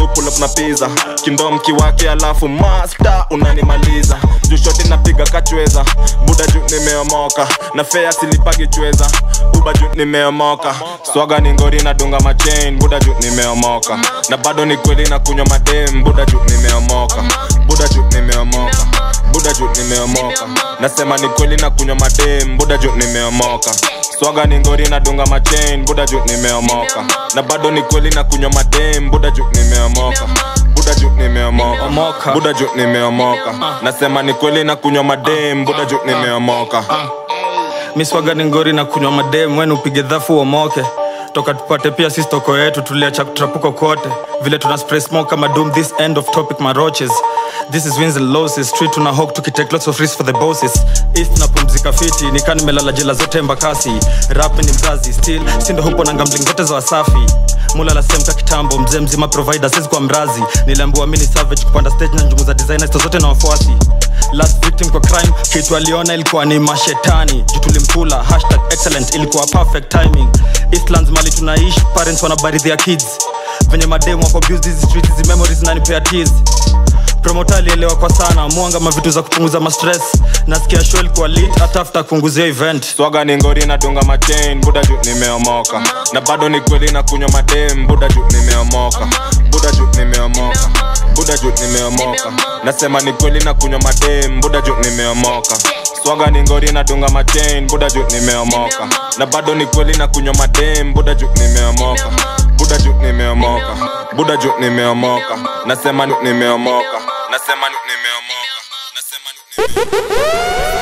pull up na pizza kindom kiwake alafu master unanimaliza juu shoti napiga kachweza buda juu nimeomoka na fea silipagi chweza uba juu nimeomoka swaga ni ngori nadunga machain buda juu nimeomoka na bado ni kweli na kunywa madem buda juu nimeomoka buda juu nimeomoka buda juu nimeomoka nasema ni kweli na kunywa madem buda juu nimeomoka swaga ni ngori nadunga machain buda juu nimeomoka na bado ni kweli na kunywa madem buda juu nimeomoka buda juu nimeomoka buda juu nimeomoka nasema ni kweli na kunywa madem buda juu nimeomoka miswaga ni ngori na kunywa madem wenu upige dhafu uomoke toka tupate pia sisi toko yetu tuliacha kutrapuko kote vile tuna spray smoke kama doom this end of topic maroches this is wins and losses street tuna hawk tukitake lots of risks for the bosses east napumzika fiti nikaa nimelala jela zote mbakasi rap ni mzazi still sindo hupo na gambling zote za wasafi mulala semka kitambo mzee mzima provider sisi kwa mrazi niliambiwa mini savage kupanda stage na njumu za designers zote na wafuasi last victim kwa crime kitu aliona ilikuwa ni mashetani juu tulimkula hashtag excellent ilikuwa perfect timing eastlands mali tunaishi parents wanabaridhia kids venye mademu wako abuse hizi streets hizi memories nanipea tears promota alielewa kwa sana mwanga mavitu za kupunguza mastress nasikia show ilikuwa lit hata after kuunguzia event swaga ni ngori nadunga machain buda juu nimeomoka na bado ni kweli na kunywa madem buda juu nimeomoka buda juu nimeomoka buda juu nimeomoka nasema ni kweli na kunywa madem buda juu nimeomoka swaga ni ngori nadunga machain buda juu nimeomoka na bado ni kweli na kunywa madem buda juu nimeomoka buda juu nimeomoka buda juu nimeomoka nasema ni- nimeomoka nasema ni- nimeomoka nasema ni-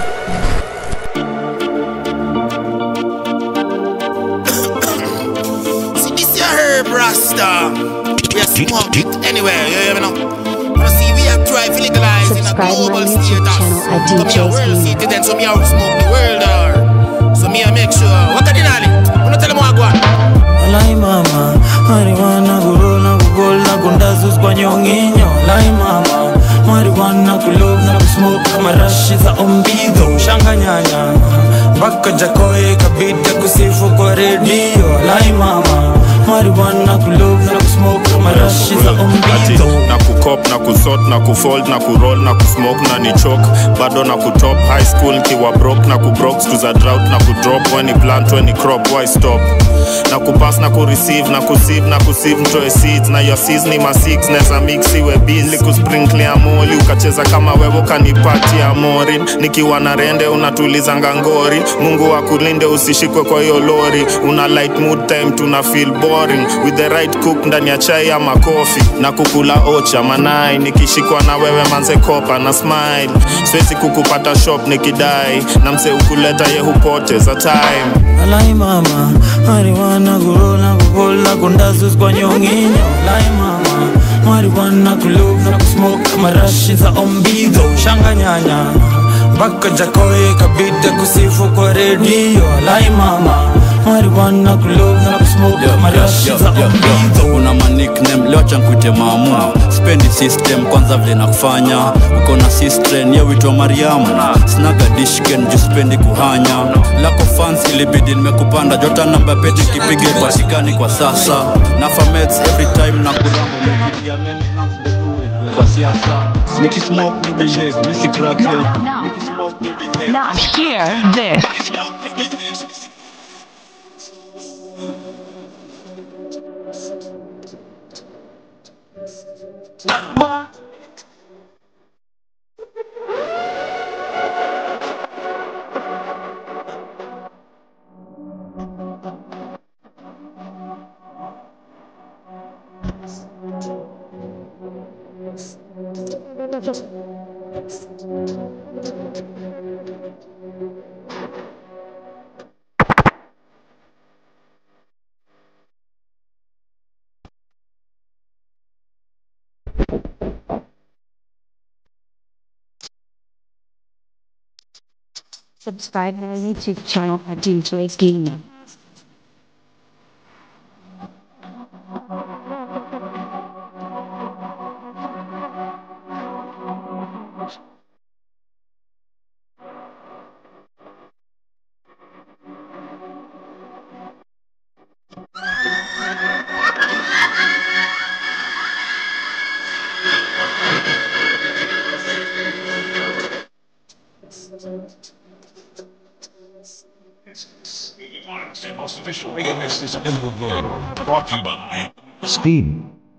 See this your herb rasta. We are smoke it anywhere, you hear me now? Wanna see we are try to legalize in a global status. So me a world citizen, so me a smoke the world or. So me a make sure. What are you doing? Wanna tell them what I want? Lai mama, marijuana kurola kugola kundazus kwa nyonginyo Lai mama, marijuana kulov na kusmoke kama rashi za ombido Shanganyanya, mpaka jakoe kabida kusifu kwa redio Lai mama, marijuana kulov na kusmoke kama rashi za ombido na kukop na kusot na kufold na kuroll na kusmoke na ni chok bado na kutop high school kiwa brok na kubrok stu za drought na kudrop when ni plant when ni crop why stop na kupass na kureceive na kusieve na kusieve mtoe seeds na your seeds ni ma six neza mix iwe busy kusprinkle amoli ukacheza kama wewe ukanipatia morin nikiwa na rende unatuliza ngangori mungu akulinde usishikwe kwa hiyo lori una light mood time tuna feel boring with the right cook ndani ya chai ama kofi na kukula ocha manai nikishikwa na wewe manze kopa na smile siwezi kukupata shop nikidai na mse ukuleta ye hupoteza time Lai mama, marijuana kurola kugola kundazus kwa nyonginyo Lai mama, marijuana kulov na kusmoke kama rashi za ombido Shanganyanya, mpaka jakoe kabida kusifu kwa redio Lai mama, marijuana kulov na kusmoke kama rashi za ombido una manikname leo chankuite maamu spendi system kwanza vile nakufanya uko na sistren yewitwa mariamu snaga dishken juu spendi kuhanya lako fans ilibidi nimekupanda jota namba pete kipige patikani kwa sasa na famets every time na kurambo mekitia meme kwa siasa nikismoke ni behave nisikrake Now hear this. Subscribe to our YouTube channel at DJ Gaming. most official playlist is in the world. Brought to you by Speed.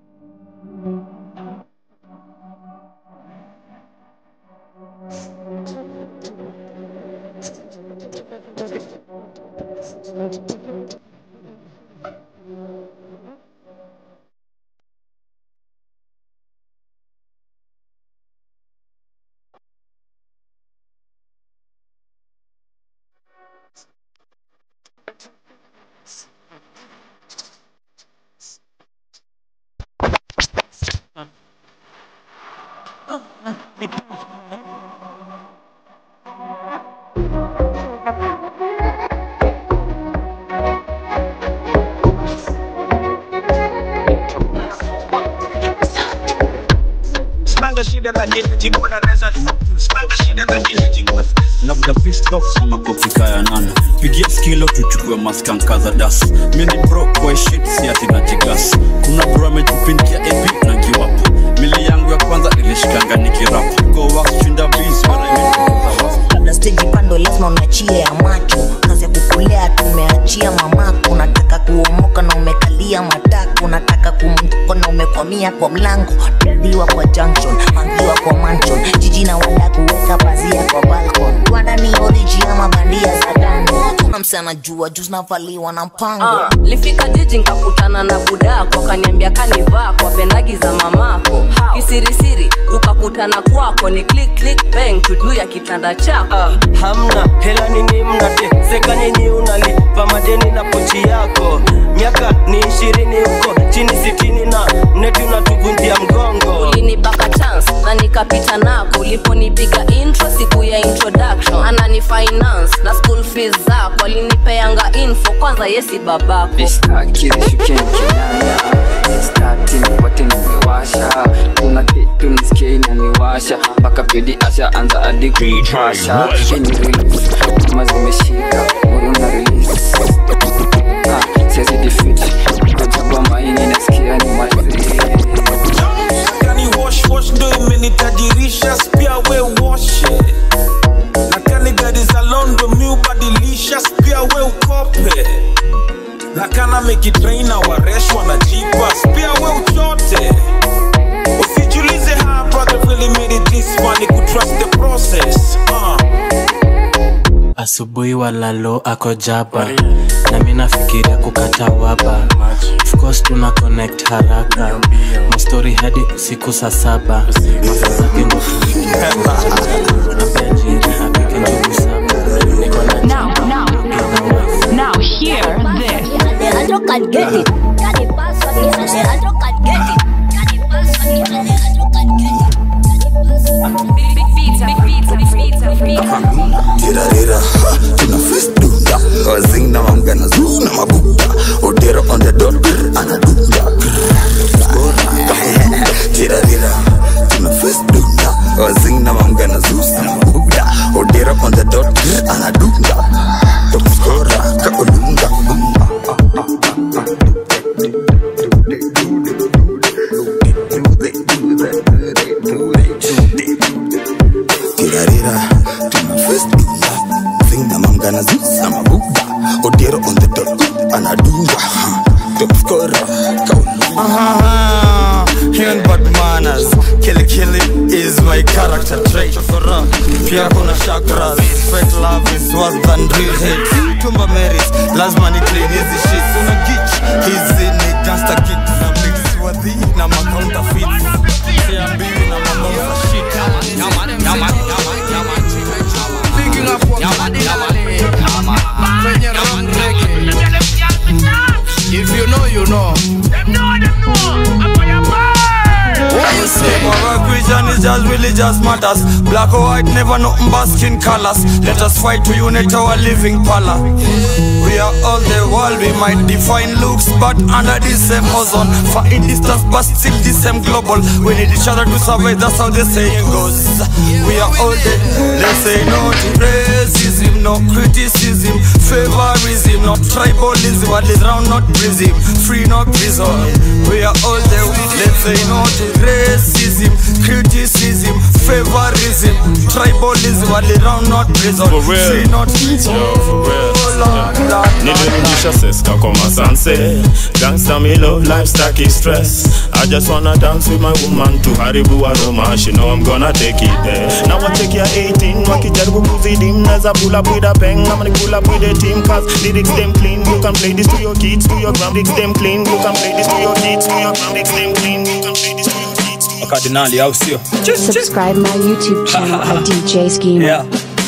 Smanga shida na jini jikuna reza Smanga shida na jini jikuna labda pisto makofi kaya nana pigia skilo tuchukue maskanka za das mini bro kwa shit si ati na jigas kuna bro amejipindia ep na giwapo mili yangu ya kwanza ilishikanga nikirap go wax shinda biz mara imetukuza kabla steji pando lazima unachie ya macho kazi ya kukulea tumeachia mamako unataka kuomoka na umekalia matako unataka kumtoko na umekwamia kwa mlango dadhiwa kwa junction mangiwa kwa mansion jiji na wada kuweka pazia kwa balcon wada ni oriji ama bandia za dando tuna mse anajua juu zinavaliwa na mpango Ah, lifika jiji nkakutana na budako kaniambia kanivaa kwa pendagi za mamako kisirisiri tukakutana kwako ni click click bang tudu ya kitanda chako hamna hela nini mnate seka nyinyi unalipa madeni na pochi yako miaka ni ishirini huko chini sitini na neti unatuvunjia mgongo ulinipaka chance na nikapita nako uliponipiga intro siku ya introduction anani finance na school fees zako alinipeanga info kwanza yesi babako kirishukenkinaya stati nipate nimewasha kuna kitu nisikie inaniwasha mpaka pedi asha anza hadi kuipasha ini release kama zimeshika muruna release Ah, siwezi defeat kachagua maini nasikia ni mazee Kani wash wash ndo imenitajirisha pia we wash it. na kani gari za londo mi ubadilisha pia we ukope na kana mekitraina wareshwa na jipas pia we uchote usijulize how brother really made it this far ni kutrust the process uh. asubuhi walalo ako jaba na mi nafikiria kukata waba Of course tuna connect haraka mastori hadi usiku saa saba masa zake ndo tuambia jiri apike njugu saba niko na Now, now, now hear this. Tirarira, tuna fist dunda Wazing na mamgana zoo na mabuda Odero on the dot, anadunda Tirarira, tuna fist dunda Wazing na mamgana zoo na mabuda Odero on the dot, anadunda Top scorer, kaolunga Tirarira, tuna fist dunda Zing na mamgana zoo na mabuda Odero on the dot, anadunda Top scorer, kaolunga Uh-huh. Human bad manners Killy killy is my character trait Fura, pia kuna chakras Fake love is worse than real hate Tumba Marys, lazima ni clean hizi shit Una gitch, hizi ni gangster kid Na mix wadhi na ma-counterfeits Siambiwi na mabonga shit Picking up what Kwenye run reggae If you know, you know Them know, them know I'm on your What you say? Our vision is just religious matters. Black or white, never nothing but skin colors. Let us fight to unite our living pala. We are all the world, we might define looks, but under the same ozone. Far in distance, but still the same global. We need each other to survive, that's how the saying goes. We are all the, let's say no to racism, no criticism, favorism, no tribalism, at least round, not prism, free, not prison. We are all the, let's say no to racism, criticism favorism tribalism wali round not prison For real. free not Yo, for real. nilirudisha seska kwa masanse gangsta me love life staki stress i just wanna dance with my woman to haribu aroma she know i'm gonna take it there now I check ya 18 wakijaribu kuzidi mnaweza pull up with a bang ama ni pull up with a team cause lyrics them clean you can play this to your kids to your gram lyrics them clean you can play this to your kids to your gram lyrics them clean you can play this to your kids wakardinali au sio Subscribe my YouTube channel at DJ Schemer. yeah.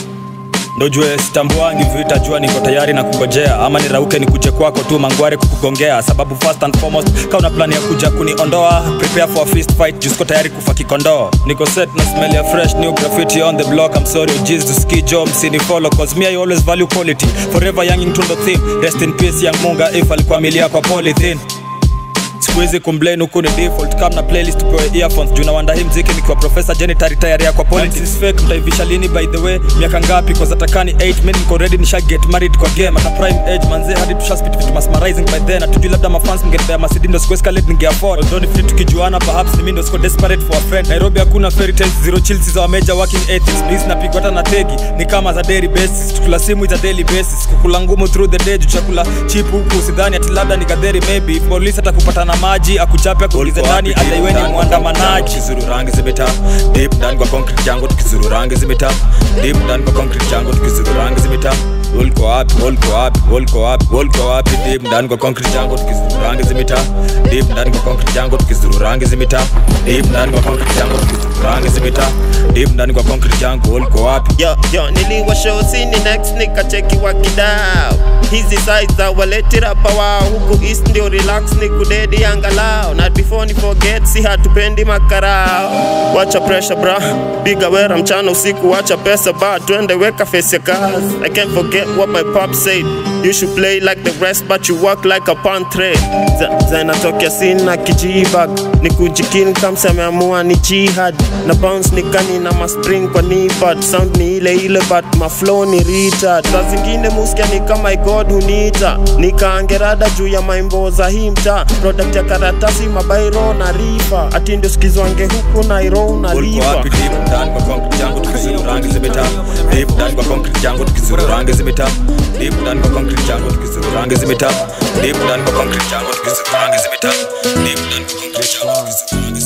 ndo jue sitambuangi vita jua niko tayari na kungojea ama nirauke nikuje kwako tu mangware kukugongea sababu first and foremost ka una plani ya kuja kuniondoa prepare for a fist fight juu siko tayari kufa kikondoo niko set na smell ya fresh new graffiti on the block i'm sorry ujiz to ski jo msini follow cause me i always value quality forever young tundo theme rest in peace young munga if alikuwa milia kwa polythene sikuhizi kumblame huku ni default kam na playlist upewe earphones juu nawanda hii mziki nikiwa profesa jenitari tayari ya kwa politics fake mtaivisha lini by the way miaka ngapi cause atakani 8 min niko ready nisha get married kwa game ata prime age manze hadi tusha spit vitu masmarizing by then atujui labda mafans mngenipea masidi ndo sikuwe escalate ninge afford although ni free tukijuana perhaps ni mimi ndo siko desperate for a friend Nairobi hakuna fairy tales zero chills za major working ethics please napigwa hata na tegi ni kama za daily basis tukula simu ita daily basis kukula ngumu through the day juu chakula cheap huku sidhani ati labda ni gadheri maybe if polisi atakupata na maji akuchape akuulize ndani ataiweni mwandamanaji tukizuru rangi zimeta deep ndani kwa concrete jango tukizuru rangi zimeta deep ndani kwa concrete jango tukizuru rangi zimeta ulko wapi ulko wapi ulko wapi ulko wapi deep ndani kwa concrete jango tukizuru rangi zimeta deep ndani kwa concrete jango tukizuru rangi zimeta deep ndani kwa concrete jango tukizuru rangi zimeta deep ndani kwa concrete jango ulko wapi yo yo niliwa show sini next nikacheki wakidao hizi size za waletira pawa huku east ndio relax ni kudedi angalau na before ni forget si hatupendi makarao wacha pressure bra piga wera mchana usiku wacha pesa ba twende weka face ya kazi i can't forget what my pop said you should play like the rest but you work like a pantre zinatokea sina kijibag ni kujikin kamsa ameamua ni jihad na bounce ni kani na maspring kwa nipad sound ni ile ile but maflow ni retard saa zingine muskia ni kama god hunita nikaangerada juu ya maimbo za hii mtaa product ya karatasi mabairo na rifa ati ndio skizwange huku nairo na Ulko rifa wapi deep ndani kwa concrete jango tukizuru rangi zimeta deep ndani kwa concrete jango tukizuru rangi zimeta deep ndani kwa concrete jango tukizuru rangi zimeta deep ndani kwa concrete jango tukizuru rangi zimeta deep ndani kwa concrete jango tukizuru rangi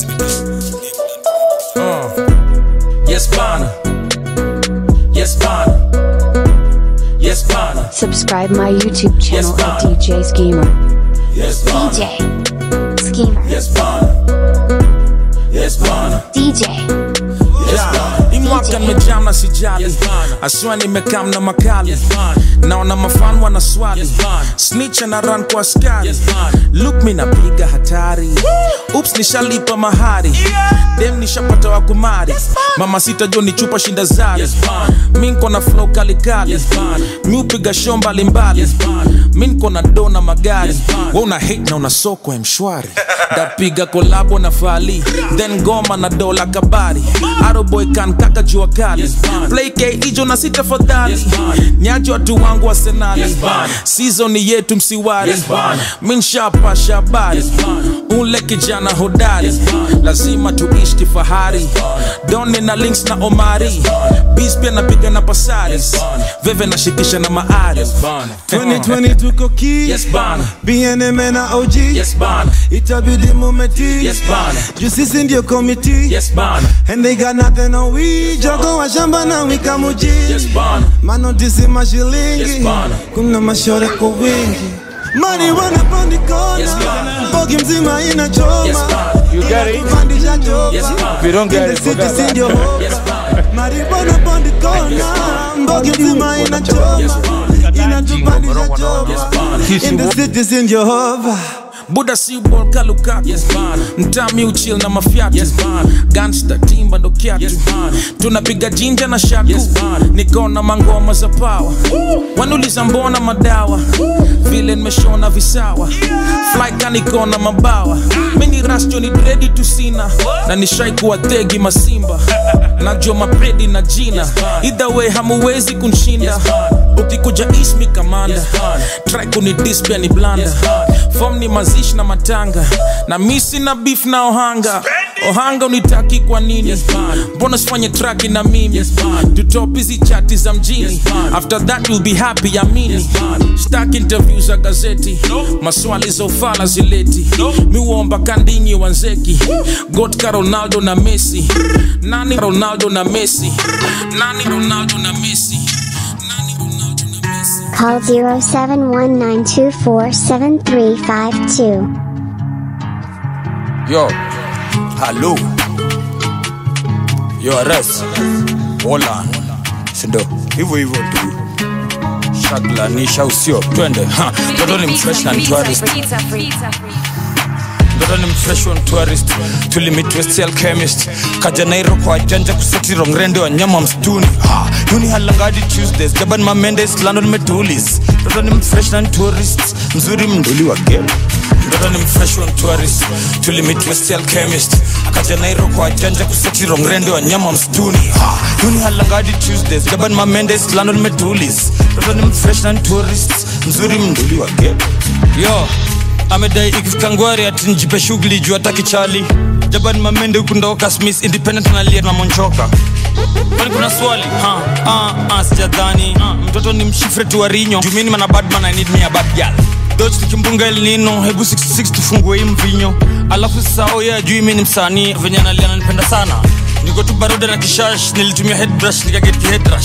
zimeta Yes, bana. Yes, bana. Yes, bana. Subscribe my YouTube channel Yes, at ma'am. DJ Schemer. Yes, bana. DJ Schemer. Yes, bana. Yes, bana. DJ Yeah, imwaka nimejam na sijali aswa nimekam na makali naona mafan wana swali snitch na run kwa askari look mi napiga hatari ups nishalipa mahari dem nishapata wa kumari mama sita jo ni chupa shinda zari mi nko na flow kalikali mi upiga show mbalimbali mi nko na do na magari we una hate na una soko ya mshwari dapiga kolabo na fali then goma na dola kabari aroboy kan kaka jua kali play k ijo na sita fadhali nyajo watu wangu wa senali season yetu msiwari minshapa shabari ule kijana hodari lazima tuishi kifahari doni na links na omari bis pia napiga na pasaris veve nashikisha na maari 2020 tuko ki Yes, bana. BNM na OG Yes, bana. itabidi mumeti Yes, bana. juu sisi ndio komiti Yes, bana. and they got nothing on we jogo wa shamba na wika muji Yes, bana. manotisi mashilingi Yes, bana. kuna mashore kwa wingi marijuana pandi kona Yes, bana. bogi mzima inachoma Yes, bana. You get it? Kupandisha choma Yes, bana. If you don't get it, forget about it. Yes, bana. marijuana pandi kona bogi mzima inachoma inatupandisha choma in the cities in Jehovah buda si bol kalukatu Yes, bana. mtami uchil na mafyatu Yes, bana. gangsta timba ndo kyatu Yes, bana. tunapiga jinja na shaku Yes, bana. nikona mangoma za pawa wanuliza mbona madawa vile nimeshona visawa flyka nikona mabawa mini rasjo ni dredi tusina na nishai kuwa tegi masimba najua mapredi na jina either way hamuwezi kunshinda ukikuja ismi kamanda try kunidis pia ni blanda fom ni mazishi na matanga na misi na beef na ohanga ohanga unitaki kwa nini mbona sifanye traki na mimi tutop hizi chati za mjini after that you'll be happy amini stak interview za gazeti maswali za ufala zileti miuomba kandinyi wanzeki gotka ronaldo na messi nani ronaldo na messi nani ronaldo na messi Call 0719247352. yo halo yo ares wolan sindo hivyo hivyo tu shaglanisha usio twende Ha, mtoto ni mfresh na ni tourist mtoto ni mfresh on tourist tulimit westial chemist kaja nairo kwa janja kuseti rongrende wa nyama mstuni Ha, yuni halangadi tuesdays jaban mamendes london metulis mtoto ni mfresh na ni tourist mzuri mnduli wa game mtoto ni mfresh on tourist tulimit westial chemist akaja nairo kwa janja kuseti rongrende wa nyama mstuni Ha, yuni halangadi tuesdays jaban mamendes london metulis mtoto ni mfresh na ni tourist mzuri mnduli wa game yo amedai ikifika ngwari ati njipe shughuli juu hataki chali jaban mamende hukundoka smith independent nalia na monchoka kwani kuna swali ha, ah, ah, sijadhani ah, mtoto ni mshifre tu warinyo jumini mana badman i need me a bad girl dodge tukimbunga el nino hebu 66 tufungue hii mvinyo alafu sao ye ajui mi ni msanii venye analia nanipenda sana niko tu baroda na kishash nilitumia headbrush nikaget kihedrash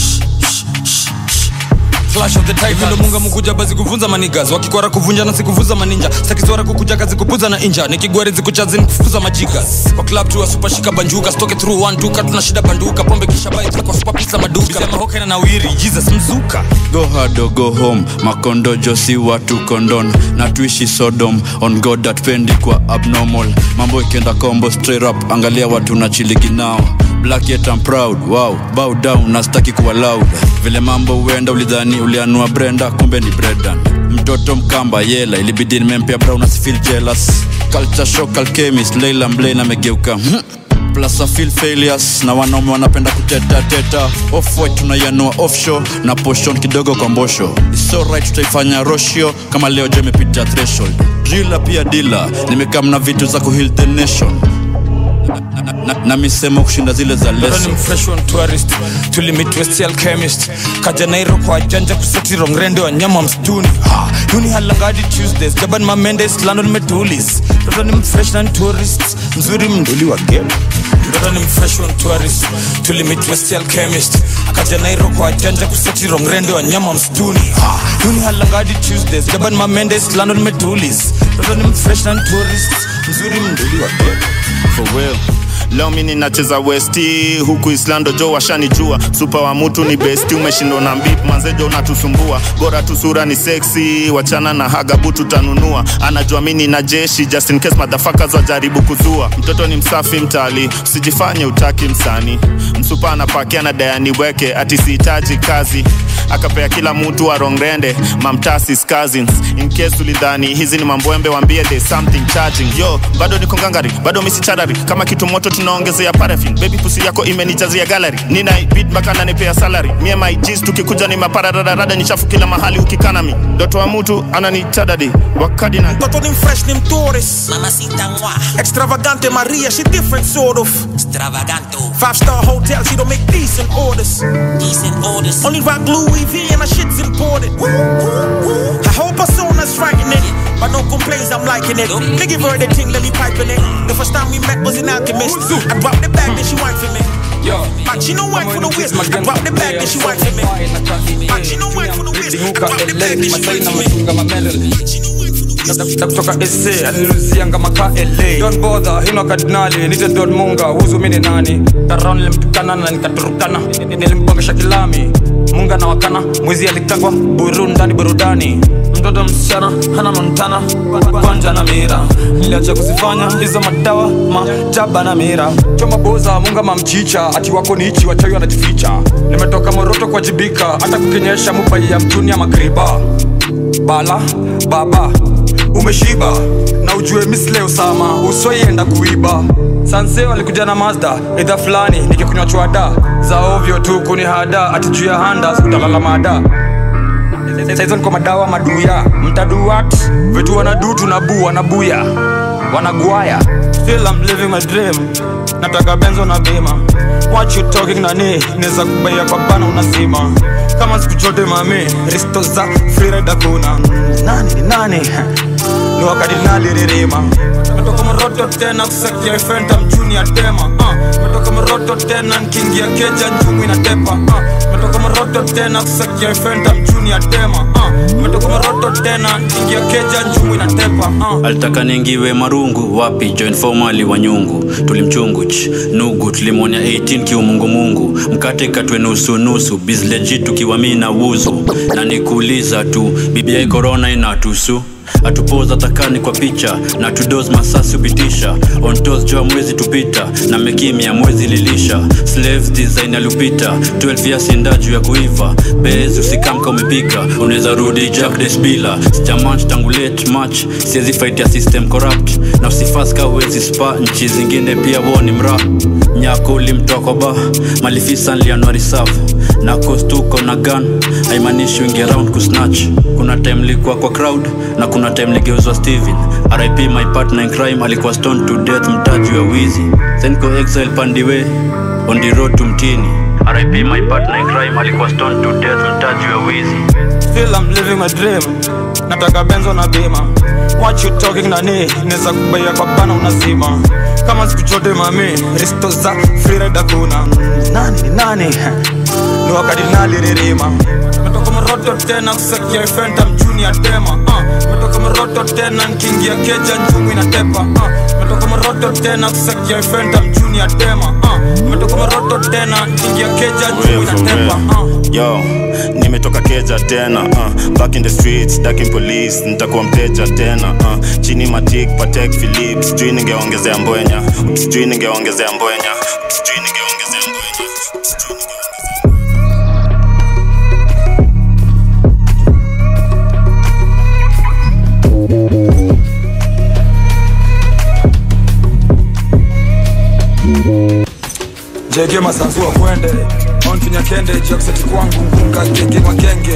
Flash of the Titans. Vile munga mkuja basi kuvunza manigas wakikwara kuvunja na sikuvuza maninja sakizwara kukuja kazi kupuza na inja nikigwari zikuchazi nikufuza majigas kwa club tu super shika banjuka stoke through one duka tuna shida banduka pombe kisha bai kwa super pizza maduka sema hoka na nawiri Jesus mzuka go hard or go home makondo josi watu kondon na tuishi sodom on god that pendi kwa abnormal mambo ikienda combo straight up angalia watu na chiligi nao black yet I'm proud wow bow down na sitaki kuwa loud vile mambo huenda ulidhani ulianua brenda kumbe ni bredan mtoto mkamba yela ilibidi nimempea brown asifeel jealous culture shock alchemist leila mlain amegeuka hmm plus I feel failures na wanaume wanapenda kuteta teta off white tunaianua offshore na portion kidogo kwa mbosho It's alright tutaifanya roshio kama leo jo imepita threshold driller pia dila nimekaa mna vitu za kuheal the nation na, na, na, na misemo kushinda zile za Mtoto leso ni mfresh on tourist tulimit westial chemist kaja nairo kwa janja kuseti rongrende wa nyama mstuni ha, yuni halangadi tuesdays jaban mamendes london metulis mtoto ni mfresh na ni tourist mzuri mnduli wa game mtoto ni mfresh on tourist tulimit westial chemist kaja nairo kwa janja kuseti rongrende wa nyama mstuni ha, yuni halangadi tuesdays jaban mamendes london metulis mtoto ni mfresh na ni tourist mzuri mnduli wa game for real leo mi ninacheza westi huku islando jo washanijua supa wa mutu ni besti umeshindwa na mbip manzejo unatusumbua bora tu sura ni seksi wachana na hagabu tutanunua anajua mi nina jeshi just in case madhafakas wajaribu kuzua mtoto ni msafi mtali usijifanye utaki msani msupa anapakia na dayani weke ati sihitaji kazi akapea kila mtu wa rongrende mamtasis cousins in case ulidhani hizi ni mambwembe wambie there's something charging yo bado niko ngangari bado misicharari kama kitu moto tunaongezea parafin baby pusi yako imenijazia gallery nina beat mpaka nanipea salary mie my G's tukikuja ni maparararada ni chafu kila mahali ukikanami ndoto wa mtu ananitadadi wakadina Mtoto ni mfresh ni mtourist Mamacita mwa Extravagante Maria, she different sort of Extravaganto Five star hotel, she don't make decent orders Decent orders Only rock Louis V and my shit's imported Her whole persona's frightening But no complaints, I'm liking it Me give her the thing, let me piping it The first time we met was in Alchemist I dropped the bag, then she went for me But she no wine for the waist I dropped the bag, then she went for me But she no wine for the waist I dropped the bag, then she went for me Na kutoka ese aliluzianga maka la don bodha hino kardinali nite don munga huzu mini nani karao nilimtukana na nikaturukana nilimpongesha kilami munga na wakana mwizi alikangwa buru ndani burudani mtoto msichana hana montana kwanja na mira niliacha kuzifanya hizo madawa majaba na mira choma boza munga mamchicha ati wako ni ichi wachawi wanajificha nimetoka moroto kuwajibika hata kukinyesha mubai ya mtuni ya makriba bala baba umeshiba na ujue misle usama usoienda kuiba sanse walikuja na mazda idha fulani nikikunywa chwada za ovyo tu kuni hada ati juu ya handa utalala mada saizo niko madawa maduya mtaduat vitu wanadu tunabu wanabuya wanagwaya still I'm living my dream nataka benzo na bima what you talking nani neza kubaia kwa bana unazima kama siku chote mami risto za freeride kuna nani ni nani ni wakati naliririma metoka moroto tena kusakia fenta mchuni ya tema uh. metoka moroto tena nkiingia keja njumu inatepa uh. metoka moroto tena kusakia fenta mchuni ya tema uh. metoka moroto tena nkiingia keja njumu inatepa uh. alitaka ningiwe marungu wapi join formali wa nyungu tulimchunguch nugu tulimwonya 18 kiumungumungu mkate katwe nusu nusu bizleji tukiwa mi na wuzu na nikuuliza tu bibiai korona inatusu atupoza takani kwa picha na tudos masasi upitisha ontos joa mwezi tupita na mekimya mwezi lilisha slaves design alupita 12 ya sinda juu ya kuiva bez usikamka umepika unaweza rudi jack desbila sijamanch tangu late match siwezi fight ya system corrupt na usifaska uwezi spa nchi zingine pia woni mra nyako ulimtoa ba malifisa nlianwari safu na kostuko na gun haimaanishi wingi around kusnatch kuna time likuwa kwa crowd na kuna time ligeuzwa steven rip my partner in crime alikuwa stone to death mtaji wa wizi senko exile pandiwe on the road to mtini rip my partner in crime alikuwa stone to death mtaji wa wizi still I'm living my dream nataka benzo na bima what you talking nani neza kubaia kwa bana unazima kama siku chote mami risto za freeride kuna nani ni nani ni wakati naliririma metoka moroto tena kusakia fenta mchuni ya tema uh. metoka moroto tena nkiingia keja njumu inatepa uh. metoka moroto tena kusakia fenta mchuni ya tema uh. metoka moroto tena nkiingia keja njumu inatepa uh. yo nimetoka keja tena uh, back in the streets daking police nitakuwa mteja tena uh, chini matik patek philip sijui ningeongezea mbwenya sijui ningeongezea mbwenya sijui ningeongezea mbwenya jege masanzua kwende onfinya kende jakseti kwangu ngunga genge magenge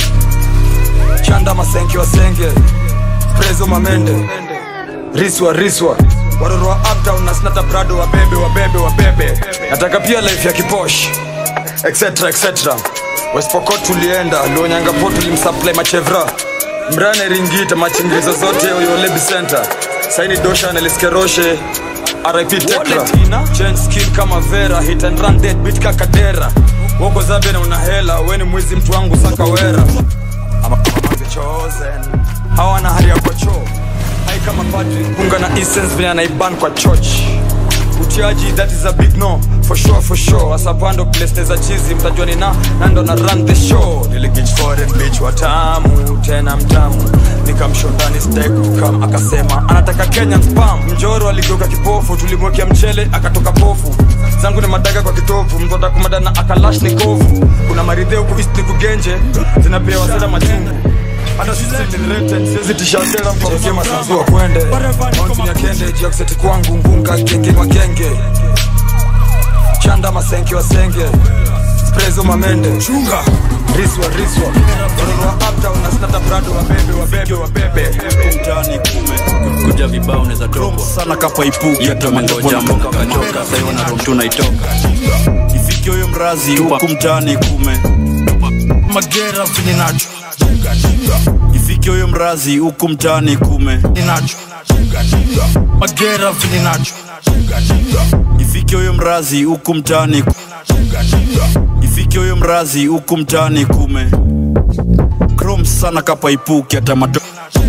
chanda masenke wasenge prezo mamende riswa riswa waroro wa uptown na snata brado wabebe wabebe wabebe nataka pia life ya kiposh etc etc westpokot tulienda luonyangapo tulimsupply machevra mrane ringita machingizo zote oyolebi center saini dosha neliskeroshe RIP Tekra Change skill kama Vera Hit and run dead beat kakadera Woko zabe na una hela Weni mwizi mtu wangu saka wera Ama kama the chosen Hawana hali ya kwa choo Hai kama padri Kunga na essence vile anaiban kwa church utiaji that is a big no for sure for sure asapando place za chizi mtajua ni na nando na run the show niligich foreign bitch watamu tena mtamu nikamshondani stake kukam akasema anataka kenyan spam mjoro aligeuka kipofu tulimwekea mchele akatoka pofu zangu ni madaga kwa kitovu mtoda kumada na akalash ni kovu kuna maridhe huku east ni kugenje zinapewa sada machungu hata sisi ni rated siwezi tisha tena mkokea masanzua kwende ontinya kende jakseti kwangu ngunga genge magenge chanda masenke wasenge prezo mamende chunga riswa riswa waroro wa uptown na snata brado wabebe wabebe wabebe mtaani kume kuja vibao unaweza toka sana kapa ipuki yetu amengoja mboka kachoka sasa hiyo na room tunaitoka ifike huyo mrazi huku mtaani kume magera vini nacho ifike huyo mrazi huku mtaani kume ninacho magera vini nacho ifike huyo mrazi huku mtaani ku- ifike huyo mrazi huku mtaani kume krom sana kapa ipuki hata mato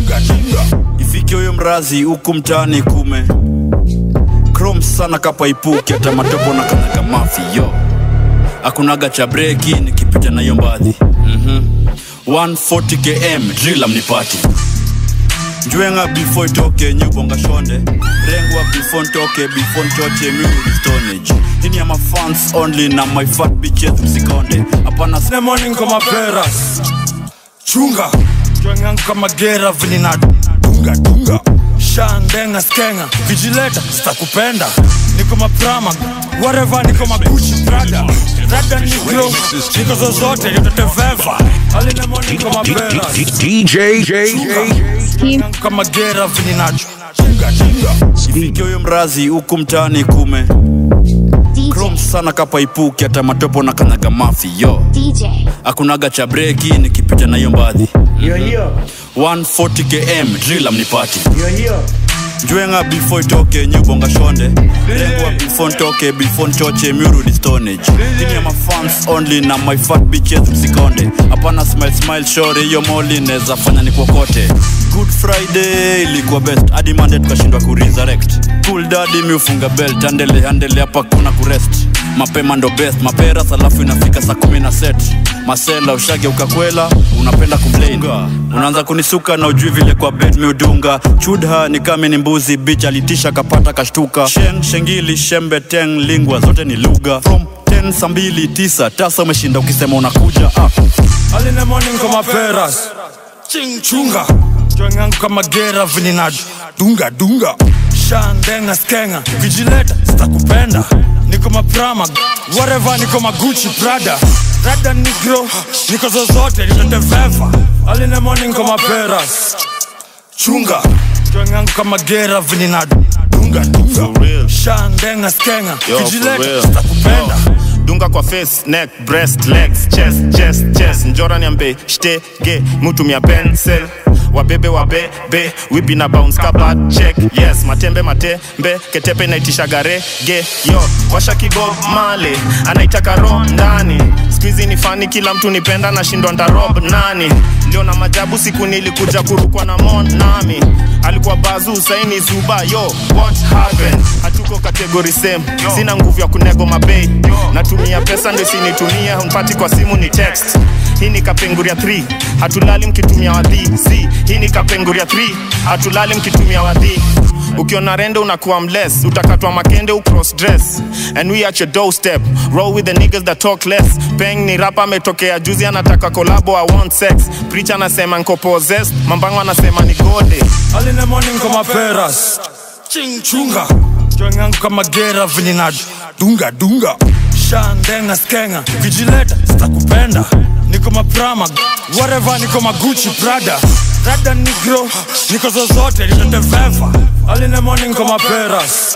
ifike huyo mrazi huku mtaani kume krom sana kapa ipuki hata matopo na kanaga mafi yo akunaga cha breki nikipita na hiyo mbadhi mm-hmm. 140 km drila mnipati njwenga before itoke nyubonga shonde rengwa before ntoke before ntoche miuri stonage hini ya mafans only na my fat bitches msikonde hapana Sine morning kama peras chunga jwengangu kama gera vilina dunga dunga shandenga skenga vijileta sitakupenda niko maprama whatever niko maguchi brada rada niko niko zozote yoteteveva alina morning kama peras DJ J Chunga. kama gera vilinacho Sifike huyo mrazi huku mtaani kume Chrome sana kapaipuki hata matopo na kanyaga mafi yo DJ. akunaga cha breki nikipita na hiyo mbadhi 140 km drill amnipati njwenga before itoke nyubonga shonde lengwa before ntoke before nchoche miurudi stonage ini ya mafans only na my fat bitches msikonde hapana smile smile shore hiyo moli neza fanya ni kokote good friday ilikuwa best hadi monday tukashindwa kuresurrect cool daddy miufunga belt andele andele hapa kuna kurest mapema ndo best maperas alafu inafika saa kumi na set masela ushage ukakwela unapenda kumplain unaanza kunisuka na ujui vile kwa bed miudunga chudha ni kame ni mbuzi bich alitisha kapata kashtuka sheng shengili shembe teng lingwa zote ni lugha from 10 saa mbili tisa tasa umeshinda ukisema unakuja ah. Early in the morning kama peras Ching chunga Joingangu kama gera vinina Dunga dunga Shandenga skenga Ukijileta sitakupenda Niko maprama Whatever niko magucci prada Rada negro Niko zozote nitateveva Early in the morning kama peras Chunga Joingangu kama gera vinina Dunga dunga Shandenga skenga Yo, for Ukijileta real. sitakupenda dunga kwa face neck breast legs chest chest chest njora niambe shtege mutumia pencil wabebe wabebe wipi na bounce kabat check yes matembe matembe ketepe inaitisha garege yo washa kigo male anaitaka ro ndani skuizi ni fani kila mtu nipenda nashindwa ntarob nani leo na majabu siku nilikuja kurukwa na mon nami alikuwa bazu saini zuba yo what happened hatuko kategori same sina nguvu ya kunego mabei natumia pesa ndo isinitumia mpati kwa simu ni text hii ni kapenguria 3 hatulali mkitumia wadhi z hii ni kapenguria 3 hatulali mkitumia wadhi ukiona rende unakuwa mless utakatwa makende ucross dress and we at your doorstep roll with the niggas that talk less peng ni rapa ametokea juzi anataka kolabo i want sex preacher anasema nko possessed mambango anasema ni gode Early in the morning kama peras Ching chunga Joingangu kama gera vinina Dunga dunga Shandenga skenga Ukijileta sitakupenda Niko maprama Whatever niko magucci prada Rada negro Niko zozote nitateveva Early in the morning kama peras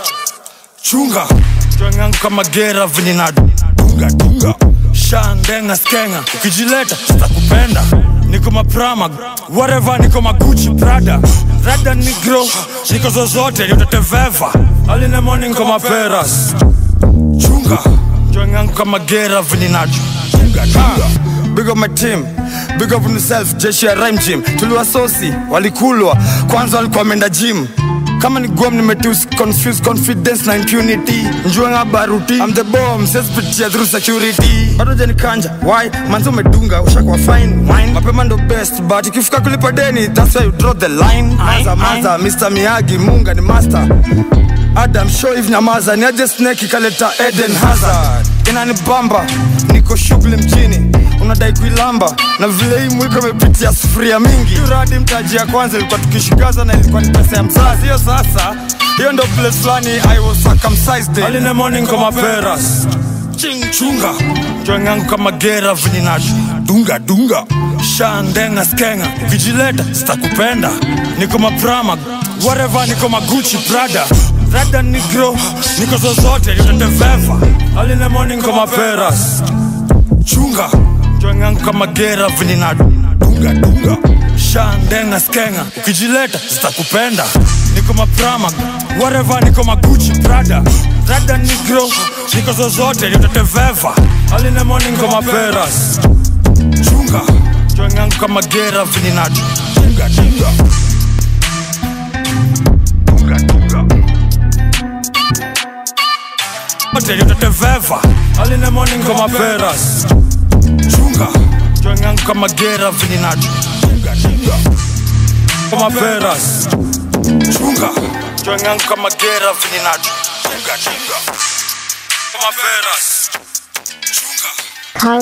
Chunga Joingangu kama gera vinina Dunga dunga Shandenga skenga Ukijileta sitakupenda Niko maprama Whatever niko magucci prada Rada negro Niko zozote nitateveva Early in the morning kama peras Chunga Joingangu kama gera vinina Dunga dunga Big up my team Big up on yourself Jeshi ya Rhyme Gym Tuliwasosi Walikulwa Kwanza walikuwa wameenda gym kama ni guam nimetus confuse confidence na impunity njuanga baruti I'm the bomb sesipitia through security bado janikanja why manzi umedunga ushakuwa fine wine mapema ndo best but ikifika kulipa deni that's why you draw the line maza maza Mr Miyagi munga ni master Adam show if nyamaza ni aje snake ikaleta Eden Hazard inanibamba niko shughuli mjini unadai kuilamba na vile hii mwiko imepitia sufuria mingi radi mtaji ya kwanza ilikuwa tukishikaza na ilikuwa ni pesa ya mzazi hiyo sasa hiyo ndo place fulani I was circumcised in. Early in the morning kama peras ching chunga joingangu kama gera vinina dunga dunga shandenga skenga ukijileta sitakupenda niko maprama whatever niko maguchi prada rada negro niko zozote nitateveva Early in the morning kama peras chunga joingangu kama gera vinina dunga dunga shandenga skenga ukijileta sitakupenda niko maprama whatever niko maguchi prada rada negro niko zozote nitateveva Early in the morning kama peras chunga joingangu kama gera vinina dunga dunga dunga dunga Wote nitateveva Early in the morning kama peras chunga joingangu kama gera vinina dunga dunga kama peras chunga joingangu kama gera vinina dunga dunga kama peras Call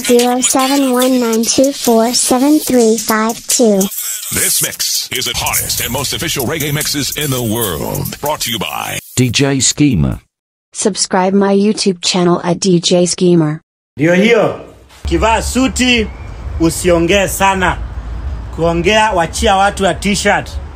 0719247352. This mix is the hottest and most official reggae mixes in the world. Brought to you by DJ Schema. Subscribe my YouTube channel at DJ Schemer. Ndio hiyo, kivaa suti usiongee sana, kuongea wachia watu ya t-shirt.